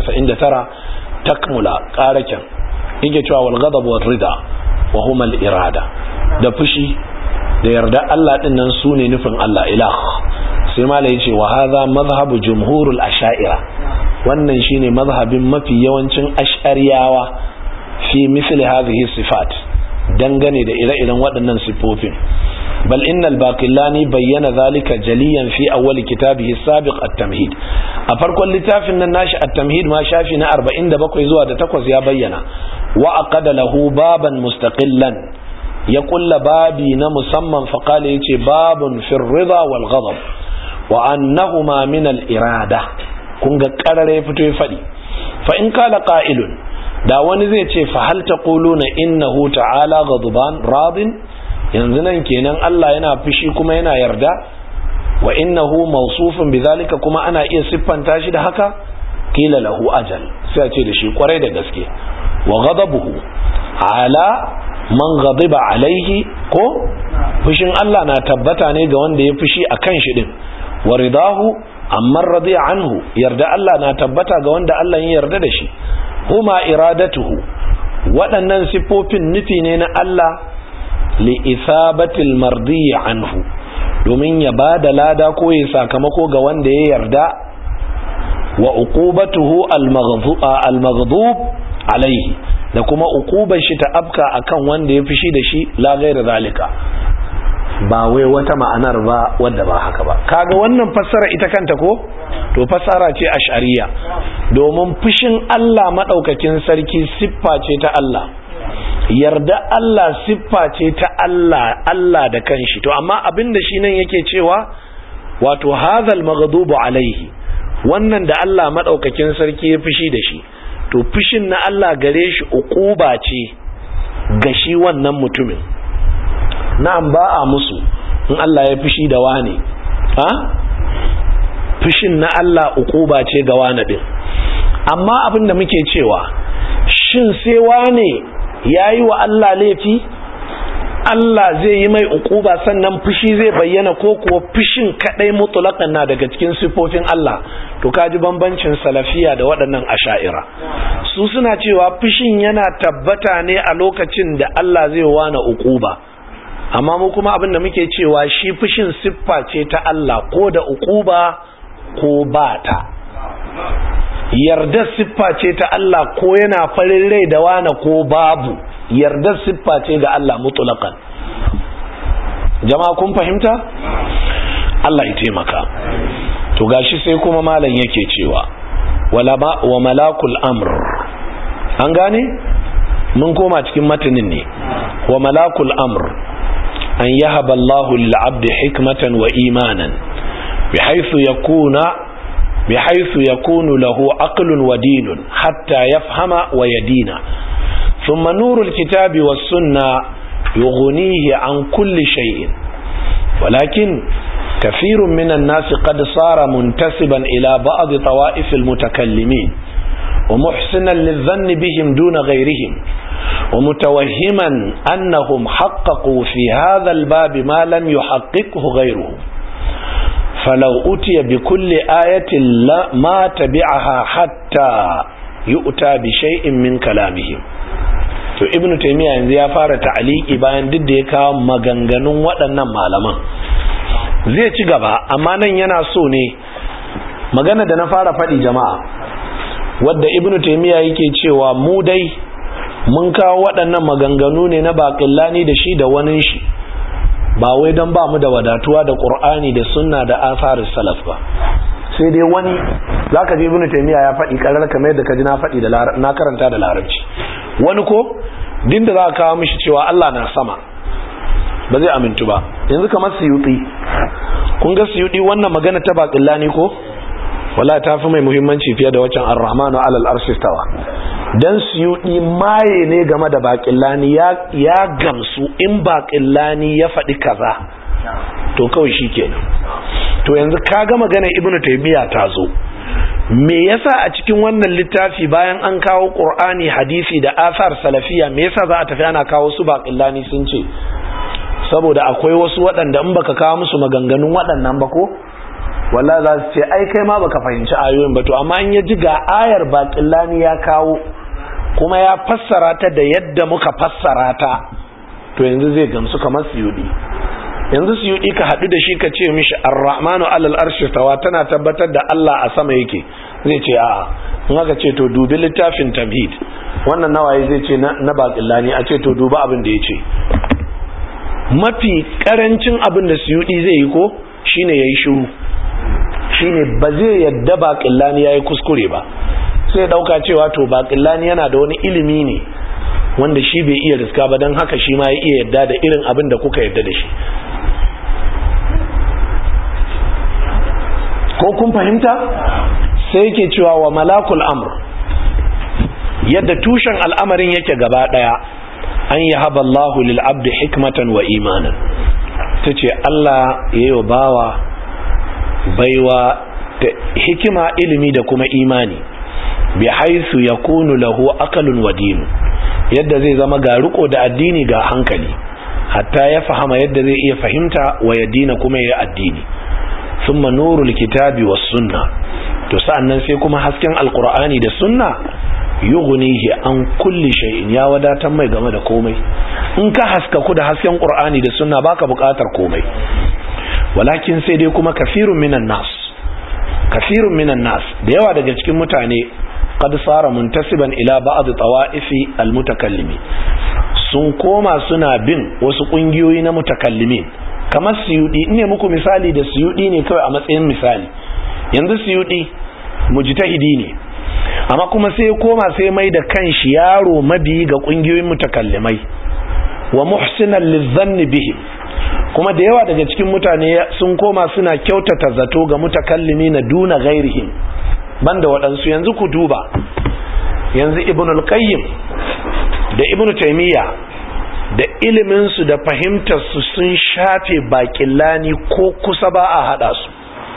299 takmula qarakan yake cewa wal ghadab wal rida wa huma al irada da fushi da yarda Allah din nan sune nufin Allah ilah sai mala yace wa hadha madhhabu jumhurul asha'ira wannan shine mazhabin mafi yawancin ash'ariyawa fi misli hadhihi sifat dangane da ire-iren waɗannan sifofin bal innal baqillani bayyana zalika jaliyan fi awwal kitabihi sabiq at-tamhid a farkon littafin nan nashi at-tamhid ma shafi na 47 zuwa da 8 ya bayyana wa aqada lahu baban mustaqillan ya kulla babi na musamman faqala yace babun fir ridha wal ghadab wa annahuma min al-irada kun ga karare ya fito ya faɗi fa in kala qa'ilun da wani zai ce fa hal taquluna innahu ta'ala ghadban radin yanzu nan kenan Allah yana fushi kuma yana yarda wa innahu mawsufun bidhalika kuma ana iya siffanta shi da haka kila lahu ajal sai a ce da shi kwarai da gaske wa ghadabuhu ala man ghadiba alaihi ko fushin Allah na tabbata ne ga wanda ya fushi akan shi din wa ridahu amma radiya anhu yarda Allah na tabbata ga wanda Allah ya yarda da shi huma iradatuhu waɗannan siffofin nufi ne na Allah li isabatil mardi anhu domin ya ba da lada ko ya sakamako ga wanda ya yarda wa uqubatuhu al-maghdub alaihi da kuma uqubar shi ta afka akan wanda ya fishi da shi la gaira zalika ba wai wata ma'anar ba wadda ba haka ba kaga wannan fassara ita kanta ko to fassara ce ash'ariya domin fushin Allah madaukakin sarki siffa ce ta Allah yarda Allah siffa ce ta Allah Allah da kanshi to amma abin da shi nan yake cewa wato hadhal maghdubu alaihi wannan da Allah madaukakin sarki ya fushi da shi to fushin na Allah gare shi uquba ce ga shi wannan mutumin na'am ba a musu in Allah ya fushi da wane ha fushin na Allah uquba ce ga wane din amma abin da muke cewa shin sai wane yayi wa Allah laifi Allah zai yi mai uquba sannan fushi zai bayyana ko kuwa fushin kadai mutlaqan na daga cikin sifofin Allah to kaji bambancin salafiya da waɗannan asha'ira su suna cewa fushin yana tabbata ne a lokacin da Allah zai wana uquba amma mu kuma abin da muke cewa shi fushin siffa ce ta Allah ko da uquba ko ba ta yarda siffa ce ta Allah ko yana farin rai da wana ko babu yarda siffa ce ga Allah mutlaqan jama'a kun fahimta Allah ya taimaka to gashi sai kuma malam yake cewa wala ba wa malakul amr an gane mun koma cikin matanin ne wa malakul amr an yahaba Allahu lil abdi hikmatan wa imanan bihaythu yakuna bihaythu yakunu lahu aqlun wa dinun hatta yafhama wa yadina thumma nurul kitabi was sunnah yughnihi an kulli shay'in walakin كثير من الناس قد صار منتسبا إلى بعض طوائف المتكلمين ومحسنا للظن بهم دون غيرهم ومتوهما أنهم حققوا في هذا الباب ما لم يحققه غيرهم فلو أتي بكل آية ما تبعها حتى يؤتى بشيء من كلامهم to ibnu taymiya yanzu ya fara ta'aliki bayan duk da ya kawo maganganun waɗannan malaman zai ci gaba amma nan yana so ne magana da na fara faɗi jama'a wadda ibnu taymiya yake cewa mu dai mun kawo waɗannan maganganu ne na baƙillani da shi da wani shi ba wai don ba mu da wadatuwa da ƙur'ani da sunna da asarin salaf ba sai dai wani za ka ji ibn taymiya ya faɗi ƙarar kamar yadda ka ji na faɗi da na karanta da larabci wani ko din da za ka kawo mishi cewa Allah na sama ba zai amintu ba yanzu kamar suyuti kun ga suyuti wannan magana ta baƙillani ko wala ta fi mai muhimmanci fiye da waccan ar-rahmanu alal arshi stawa dan suyudi maye ne game da baƙillani ya ya gamsu in baƙillani ya faɗi kaza to kawai shikenan to yanzu ka ga magana ibnu taymiya ta zo me yasa a cikin wannan littafi bayan an kawo qur'ani hadisi da asar salafiya me yasa za a tafi ana kawo su baƙillani sun ce saboda akwai wasu waɗanda in baka kawo musu maganganun waɗannan ba ko walla za su ce ai kai ma baka fahimci ayoyin ba to amma in ya ji ga ayar baƙillani ya kawo kuma ya fassara ta da yadda muka fassara ta to yanzu zai gamsu kamar suyudi yanzu suyudi ka haɗu da shi ka ce mishi ar-rahmanu alal arshi tawa tana tabbatar da Allah a sama yake zai ce a'a in aka ce to dubi littafin tamhid wannan nawaye zai ce na baƙillani a ce to duba abin da ya ce mafi karancin abin da suyudi zai yi ko shine yayi shiru shine ba zai yadda baƙillani yayi kuskure ba sai dauka cewa to baƙillani yana da wani ilimi ne wanda shi bai iya riska ba don haka shi ma ya iya yadda da irin abin da kuka yadda da shi ko kun fahimta sai yake cewa wa malakul amr yadda tushen al'amarin yake gaba daya an yi haballahu lil abdi hikmatan wa imanan ta ce Allah ya yi wa bawa baiwa da hikima ilimi da kuma imani bi haisu ya kunu lahu akalun wa dinu yadda zai zama ga riko da addini ga hankali hatta ya fahama yadda zai iya fahimta wa ya dina kuma ya addini thumma nurul kitabi was sunna to sa'annan sai kuma hasken alqur'ani da sunna yughnihi an kulli shay'in ya wadatar mai game da komai in ka haska ku da hasken qur'ani da sunna baka buƙatar komai walakin sai dai kuma kafirun minan nas kafirun minan nas da yawa daga cikin mutane qad sara muntasiban ila ba'd tawa'ifi almutakallimi sun koma suna bin wasu kungiyoyi na mutakallimin kamar suyudi ne muku misali da suyudi ne kawai a matsayin misali yanzu suyudi mujtahidi ne amma kuma sai koma sai mai da kanshi yaro mabiyi ga kungiyoyin mutakallimai wa muhsinan lizanni bihi kuma da yawa daga cikin mutane sun koma suna kyautata zato ga mutakallimi na duna gairihim banda waɗansu yanzu ku duba yanzu ibn al-qayyim da ibn taymiya da iliminsu da fahimtarsu sun shafe baƙillani ko kusa ba a haɗa su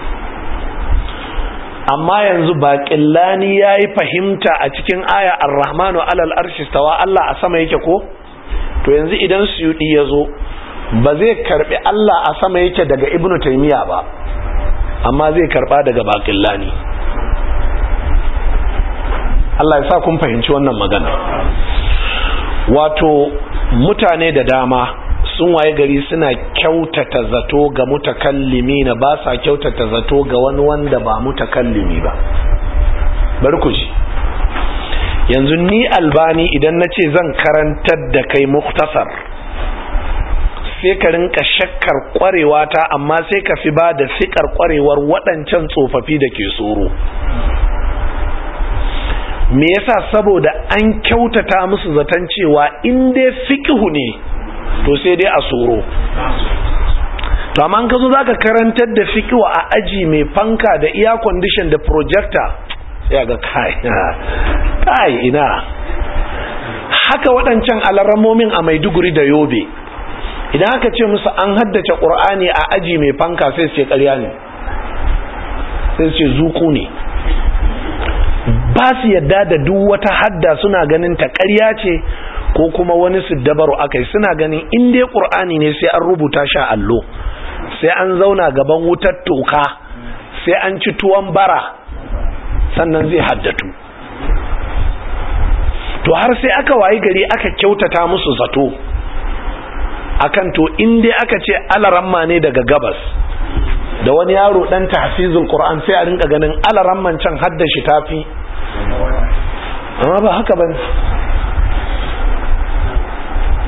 amma yanzu baƙillani ya yi fahimta a cikin aya ar-rahmanu alal arshi stawa Allah a sama yake ko to yanzu idan suyudi ya zo ba zai karbi Allah a sama yake daga ibnu taymiya ba amma zai karba daga baƙillani Allah ya sa kun fahimci wannan magana wato mutane da dama sun waye gari suna kyautata zato ga mutakallimi na ba sa kyautata zato ga wani wanda ba mutakallimi ba bari ku ji yanzu ni albani idan na ce zan karantar da kai muktasar sai ka rinka shakkar kwarewa ta amma sai ka fi ba da fikar kwarewar waɗancan tsofaffi da ke tsoro me yasa saboda an kyautata musu zaton cewa in dai fikihu ne to sai dai a tsoro to amma ka zo za ka karantar da fikihu a aji mai fanka da iya condition da projector sai ga kai kai ina haka waɗancan alarramomin a maiduguri da yobe idan aka ce musu an haddace ƙur'ani a aji mai fanka sai su ce ƙarya ne sai su ce zuku ne ba su yadda da duk wata hadda suna ganin ta ƙarya ce ko kuma wani su dabaru akai suna ganin in dai ƙur'ani ne sai an rubuta sha allo sai an zauna gaban wutar toka sai an ci tuwon bara sannan zai haddatu to har sai aka wayi gari aka kyautata musu zato akan to in dai aka ce alaramma ne daga gabas da wani yaro dan tahfizul qur'an sai a rinka ganin alaramman can hadda shi tafi amma ba haka bane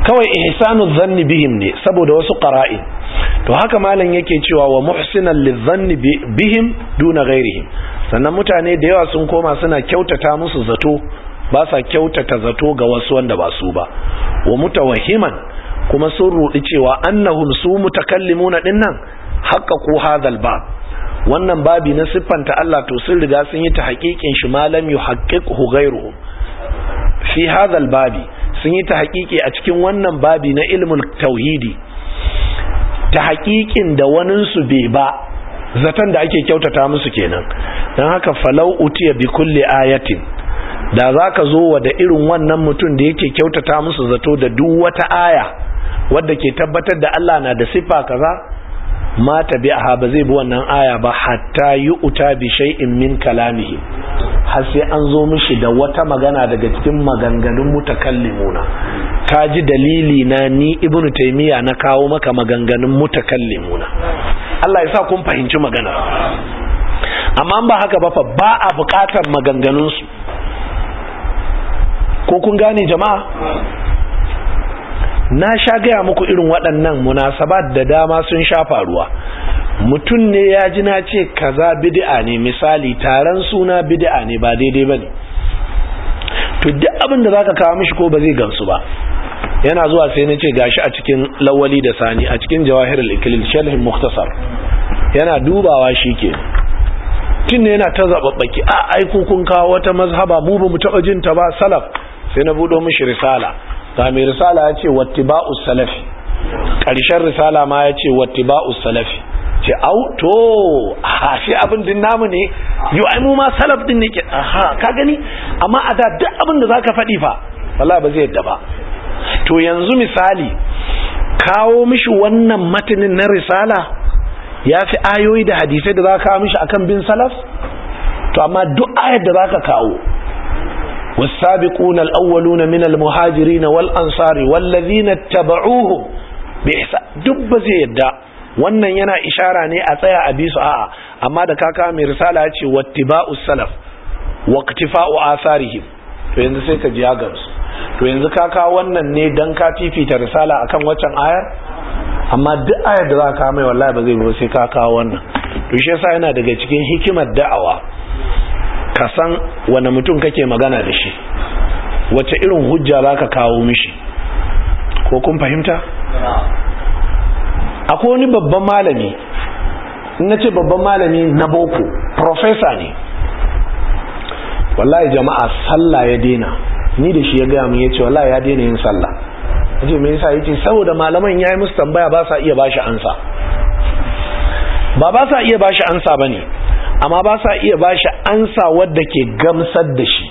kawai ihsanu dhanni bihim ne saboda wasu qara'in to haka malam yake cewa wa muhsinan lidhanni bihim duna ghairihim sannan mutane da yawa sun koma suna kyautata musu zato ba sa kyautata zato ga wasu wanda ba su ba wa mutawahhiman kuma sun rudi cewa annahum su mutakallimuna dinnan haqqaqu hadhal bab wannan babi na siffanta Allah to sun riga sun yi ta haƙiƙin shi malam yuhaqqiqhu ghairuhum fi hadhal babi sun yi ta haƙiƙi a cikin wannan babi na ilmin tauhidi ta haƙiƙin da waninsu bai ba zaton da ake kyautata musu kenan don haka falau utiya bi kulli ayatin da za ka zo wa da irin wannan mutum da yake kyautata musu zato da duk wata aya wadda ke tabbatar da Allah na da siffa kaza ma tabi'aha ba zai bi wannan aya ba hatta yi uta bi shay'in min kalamihi har sai an zo mishi da wata magana daga cikin maganganun mutakallimuna ka ji dalili na ni ibnu taymiya na kawo maka maganganun mutakallimuna Allah ya sa kun fahimci magana amma ba haka ba fa ba a buƙatar maganganun su ko kun gane jama'a na sha gaya muku irin waɗannan munasabat da dama sun sha faruwa mutum ne ya ji na ce kaza bid'a ne misali taron suna bid'a ne ba daidai bane to duk abin da zaka kawo mishi ko ba zai gamsu ba yana zuwa sai na ce gashi a cikin lawali da sani a cikin jawahirul iklil sharhin mukhtasar yana dubawa shike tun ne yana ta zababbaki a aiko kun kawo wata mazhaba mu ba mu taba jin ta ba salaf sai na budo mishi risala ga mai risala ya ce wattiba'us salafi ƙarshen risala ma ya ce wattiba'us salafi ce au to a shi abin din namu ne yau ai mu ma salaf din ne ke aha ka gani amma a da duk abin da zaka faɗi fa wallahi ba zai yadda ba to yanzu misali kawo mishi wannan matanin na risala ya fi ayoyi da hadisai da za ka kawo mishi akan bin salaf to amma duk ayar da za ka kawo والسابقون الأولون من المهاجرين والأنصار والذين اتبعوهم بإحسان دب زيدا wannan yana ishara ne a tsaya a bisu a'a amma da kaka mai risala ya ce wattiba'u salaf waqtifa'u atharihim to yanzu sai ka ji gamsu to yanzu kaka wannan ne dan ka fifita risala akan waccan ayar amma duk ayar da za ka mai wallahi ba zai ba sai ka kawo wannan to shi yasa yana daga cikin hikimar da'awa ka san wane mutum kake magana da shi wace irin hujja za ka kawo mishi ko kun fahimta? akwai wani babban malami na ce babban malami na boko profesa ne wallahi jama'a sallah ya dena ni da shi ya gaya mun ya ce wallahi ya dena yin sallah ya ce mai yasa ya ce saboda malaman ya yi musu tambaya ba sa iya bashi ansa ba ba sa iya bashi ansa ba ne amma ba sa iya ba shi ansa wadda ke gamsar da shi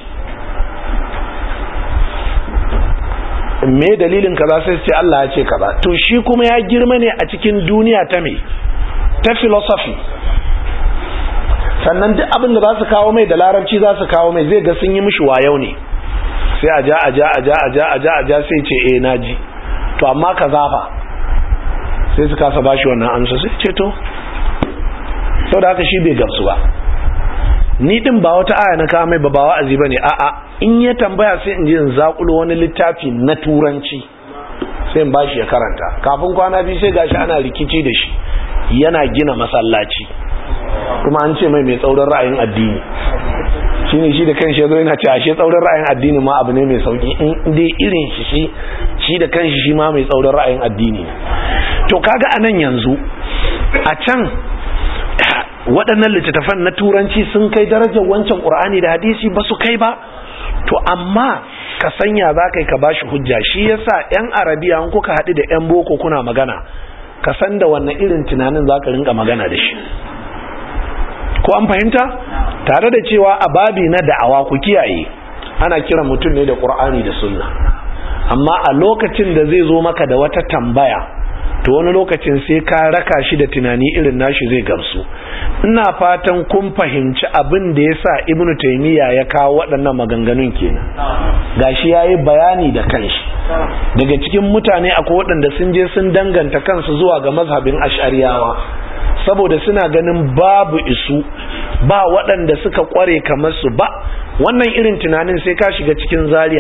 me dalilin kaza sai ce Allah ya ce kaza to shi kuma ya girma ne a cikin duniya ta me ta philosophy sannan duk abin da za su kawo mai da larabci za su kawo mai zai ga sun yi mishi wayau ne sai a ja a ja a ja a ja a ja a ja sai ce eh naji to amma kaza fa sai su kasa bashi wannan amsa sai ce to sau da haka shi bai gamsu ba ni din ba wata aya na kawo mai ba ba wa'azi ba ne a'a in ya tambaya sai in je in zakulo wani littafi na turanci sai in ba shi ya karanta kafin kwana biyu sai gashi ana rikici da shi yana gina masallaci kuma an ce mai mai tsaurin ra'ayin addini shi ne shi da kanshi ya zo yana ce ashe tsaurin ra'ayin addini ma abu ne mai sauki in dai irin shi shi shi da kanshi shi ma mai tsaurin ra'ayin addini to kaga anan yanzu a can waɗannan littattafan na turanci sun kai darajar wancan ƙur'ani da hadisi ba su kai ba to amma ka sanya za ka yi ka bashi hujja shi yasa 'yan arabiya an kuka haɗu da 'yan boko kuna magana ka san da wannan irin tunanin za ka rinka magana da shi ko an fahimta tare da cewa a babi na da'awa ku kiyaye ana kiran mutum ne da ƙur'ani da sunna amma a lokacin da zai zo maka da wata tambaya to wani lokacin sai ka raka shi da tunani irin nashi zai gamsu ina fatan kun fahimci abin da ya sa ibnu taimiyya ya kawo waɗannan maganganun kenan gashi ya yi bayani da kanshi daga cikin mutane akwai waɗanda sun je sun danganta kansu zuwa ga mazhabin ash'ariyawa saboda suna ganin babu isu ba waɗanda suka ƙware kamar su ba wannan irin tunanin sai ka shiga cikin zaria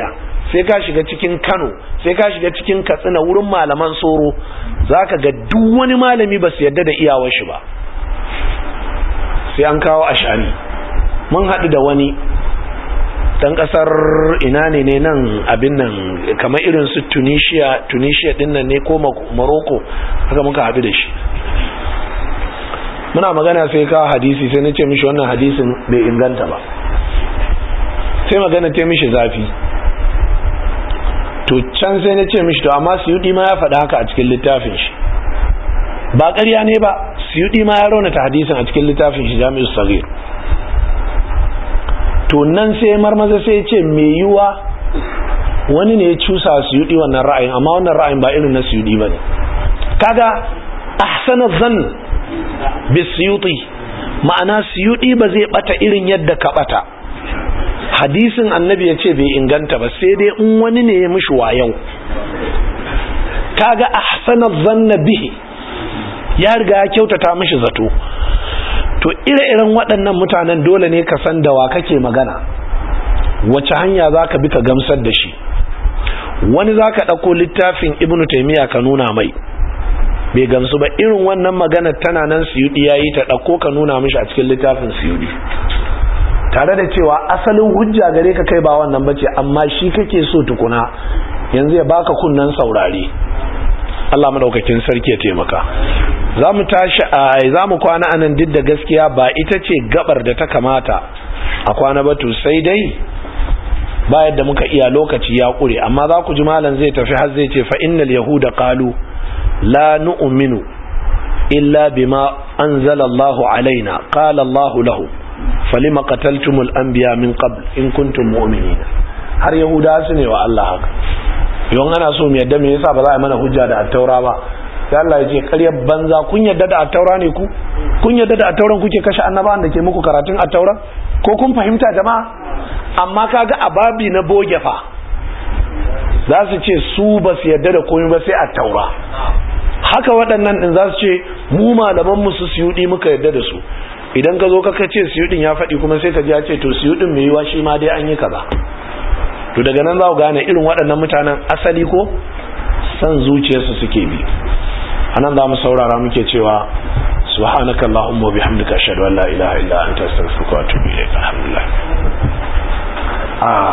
sai ka shiga cikin kano sai ka shiga cikin katsina wurin malaman soro za ka ga duk wani malami ba su yadda da iyawar shi ba sai an kawo ashami mun haɗu da wani dan kasar ina ne ne nan abin nan kamar irin su tunisia tunisia din nan ne ko morocco haka muka haɗu da shi muna magana sai ka hadisi sai na ce mishi wannan hadisin bai inganta ba sai magana ta mishi zafi to can sai na ce mishi to amma suyudi ma ya faɗa haka a cikin littafin shi ba ƙarya ne ba suyudi ma ya raunata hadisin a cikin littafin shi jami'u sagir to nan sai marmaza sai ce mai yiwa wani ne ya cusa suyudi wannan ra'ayin amma wannan ra'ayin ba irin na suyudi ba ne kaga ahsana zan bi suyuti ma'ana suyudi ba zai bata irin yadda ka bata hadisin annabi ya ce bai inganta ba sai dai in wani ne ya mishi wayau kaga ahsana zanna bihi ya riga ya kyautata mishi zato to ire-iren waɗannan mutanen dole ne ka san da wa kake magana wace hanya za ka bi ka gamsar da shi wani za ka ɗauko littafin ibnu taimiyya ka nuna mai bai gamsu ba irin wannan magana tana nan siyudi ya yi ta ɗauko ka nuna mishi a cikin littafin siyudi tare da cewa asalin hujja gare ka kai ba wannan bace amma shi kake so tukuna yanzu ya baka kunnan saurare Allah madaukakin sarki ya taimaka za mu tashi a za mu kwana anan duk da gaskiya ba ita ce gabar da ta kamata a kwana batu sai dai ba yadda muka iya lokaci ya kure amma za ku ji malam zai tafi har zai ce fa innal yahuda qalu la nu'minu illa bima anzala Allah alaina qala Allah lahu falima qataltumul anbiya min qabl in kuntum mu'minin har yahuda su ne wa Allah haka yon ana so mu yadda me yasa ba za a mana hujja da attaura ba sai Allah ya ce ƙaryar banza kun yadda da attaura ne ku kun yadda da attauran kuke kashe annabawan da ke muku karatun attaura ko kun fahimta jama'a amma kaga ababi na boge fa za su ce su ba su yadda da komai ba sai attaura haka waɗannan din za su ce mu malaman mu su siyudi muka yadda da su idan ka zo ka ce siyudin ya faɗi kuma sai ka ji ya ce to siyudin mai yiwa shi ma dai an yi kaza to daga nan za ku gane irin waɗannan mutanen asali ko san zuciyarsu suke bi anan za mu saurara muke cewa subhanaka allahumma wa bihamdika ashhadu an la ilaha illa anta astaghfiruka wa atubu ilayk alhamdulillah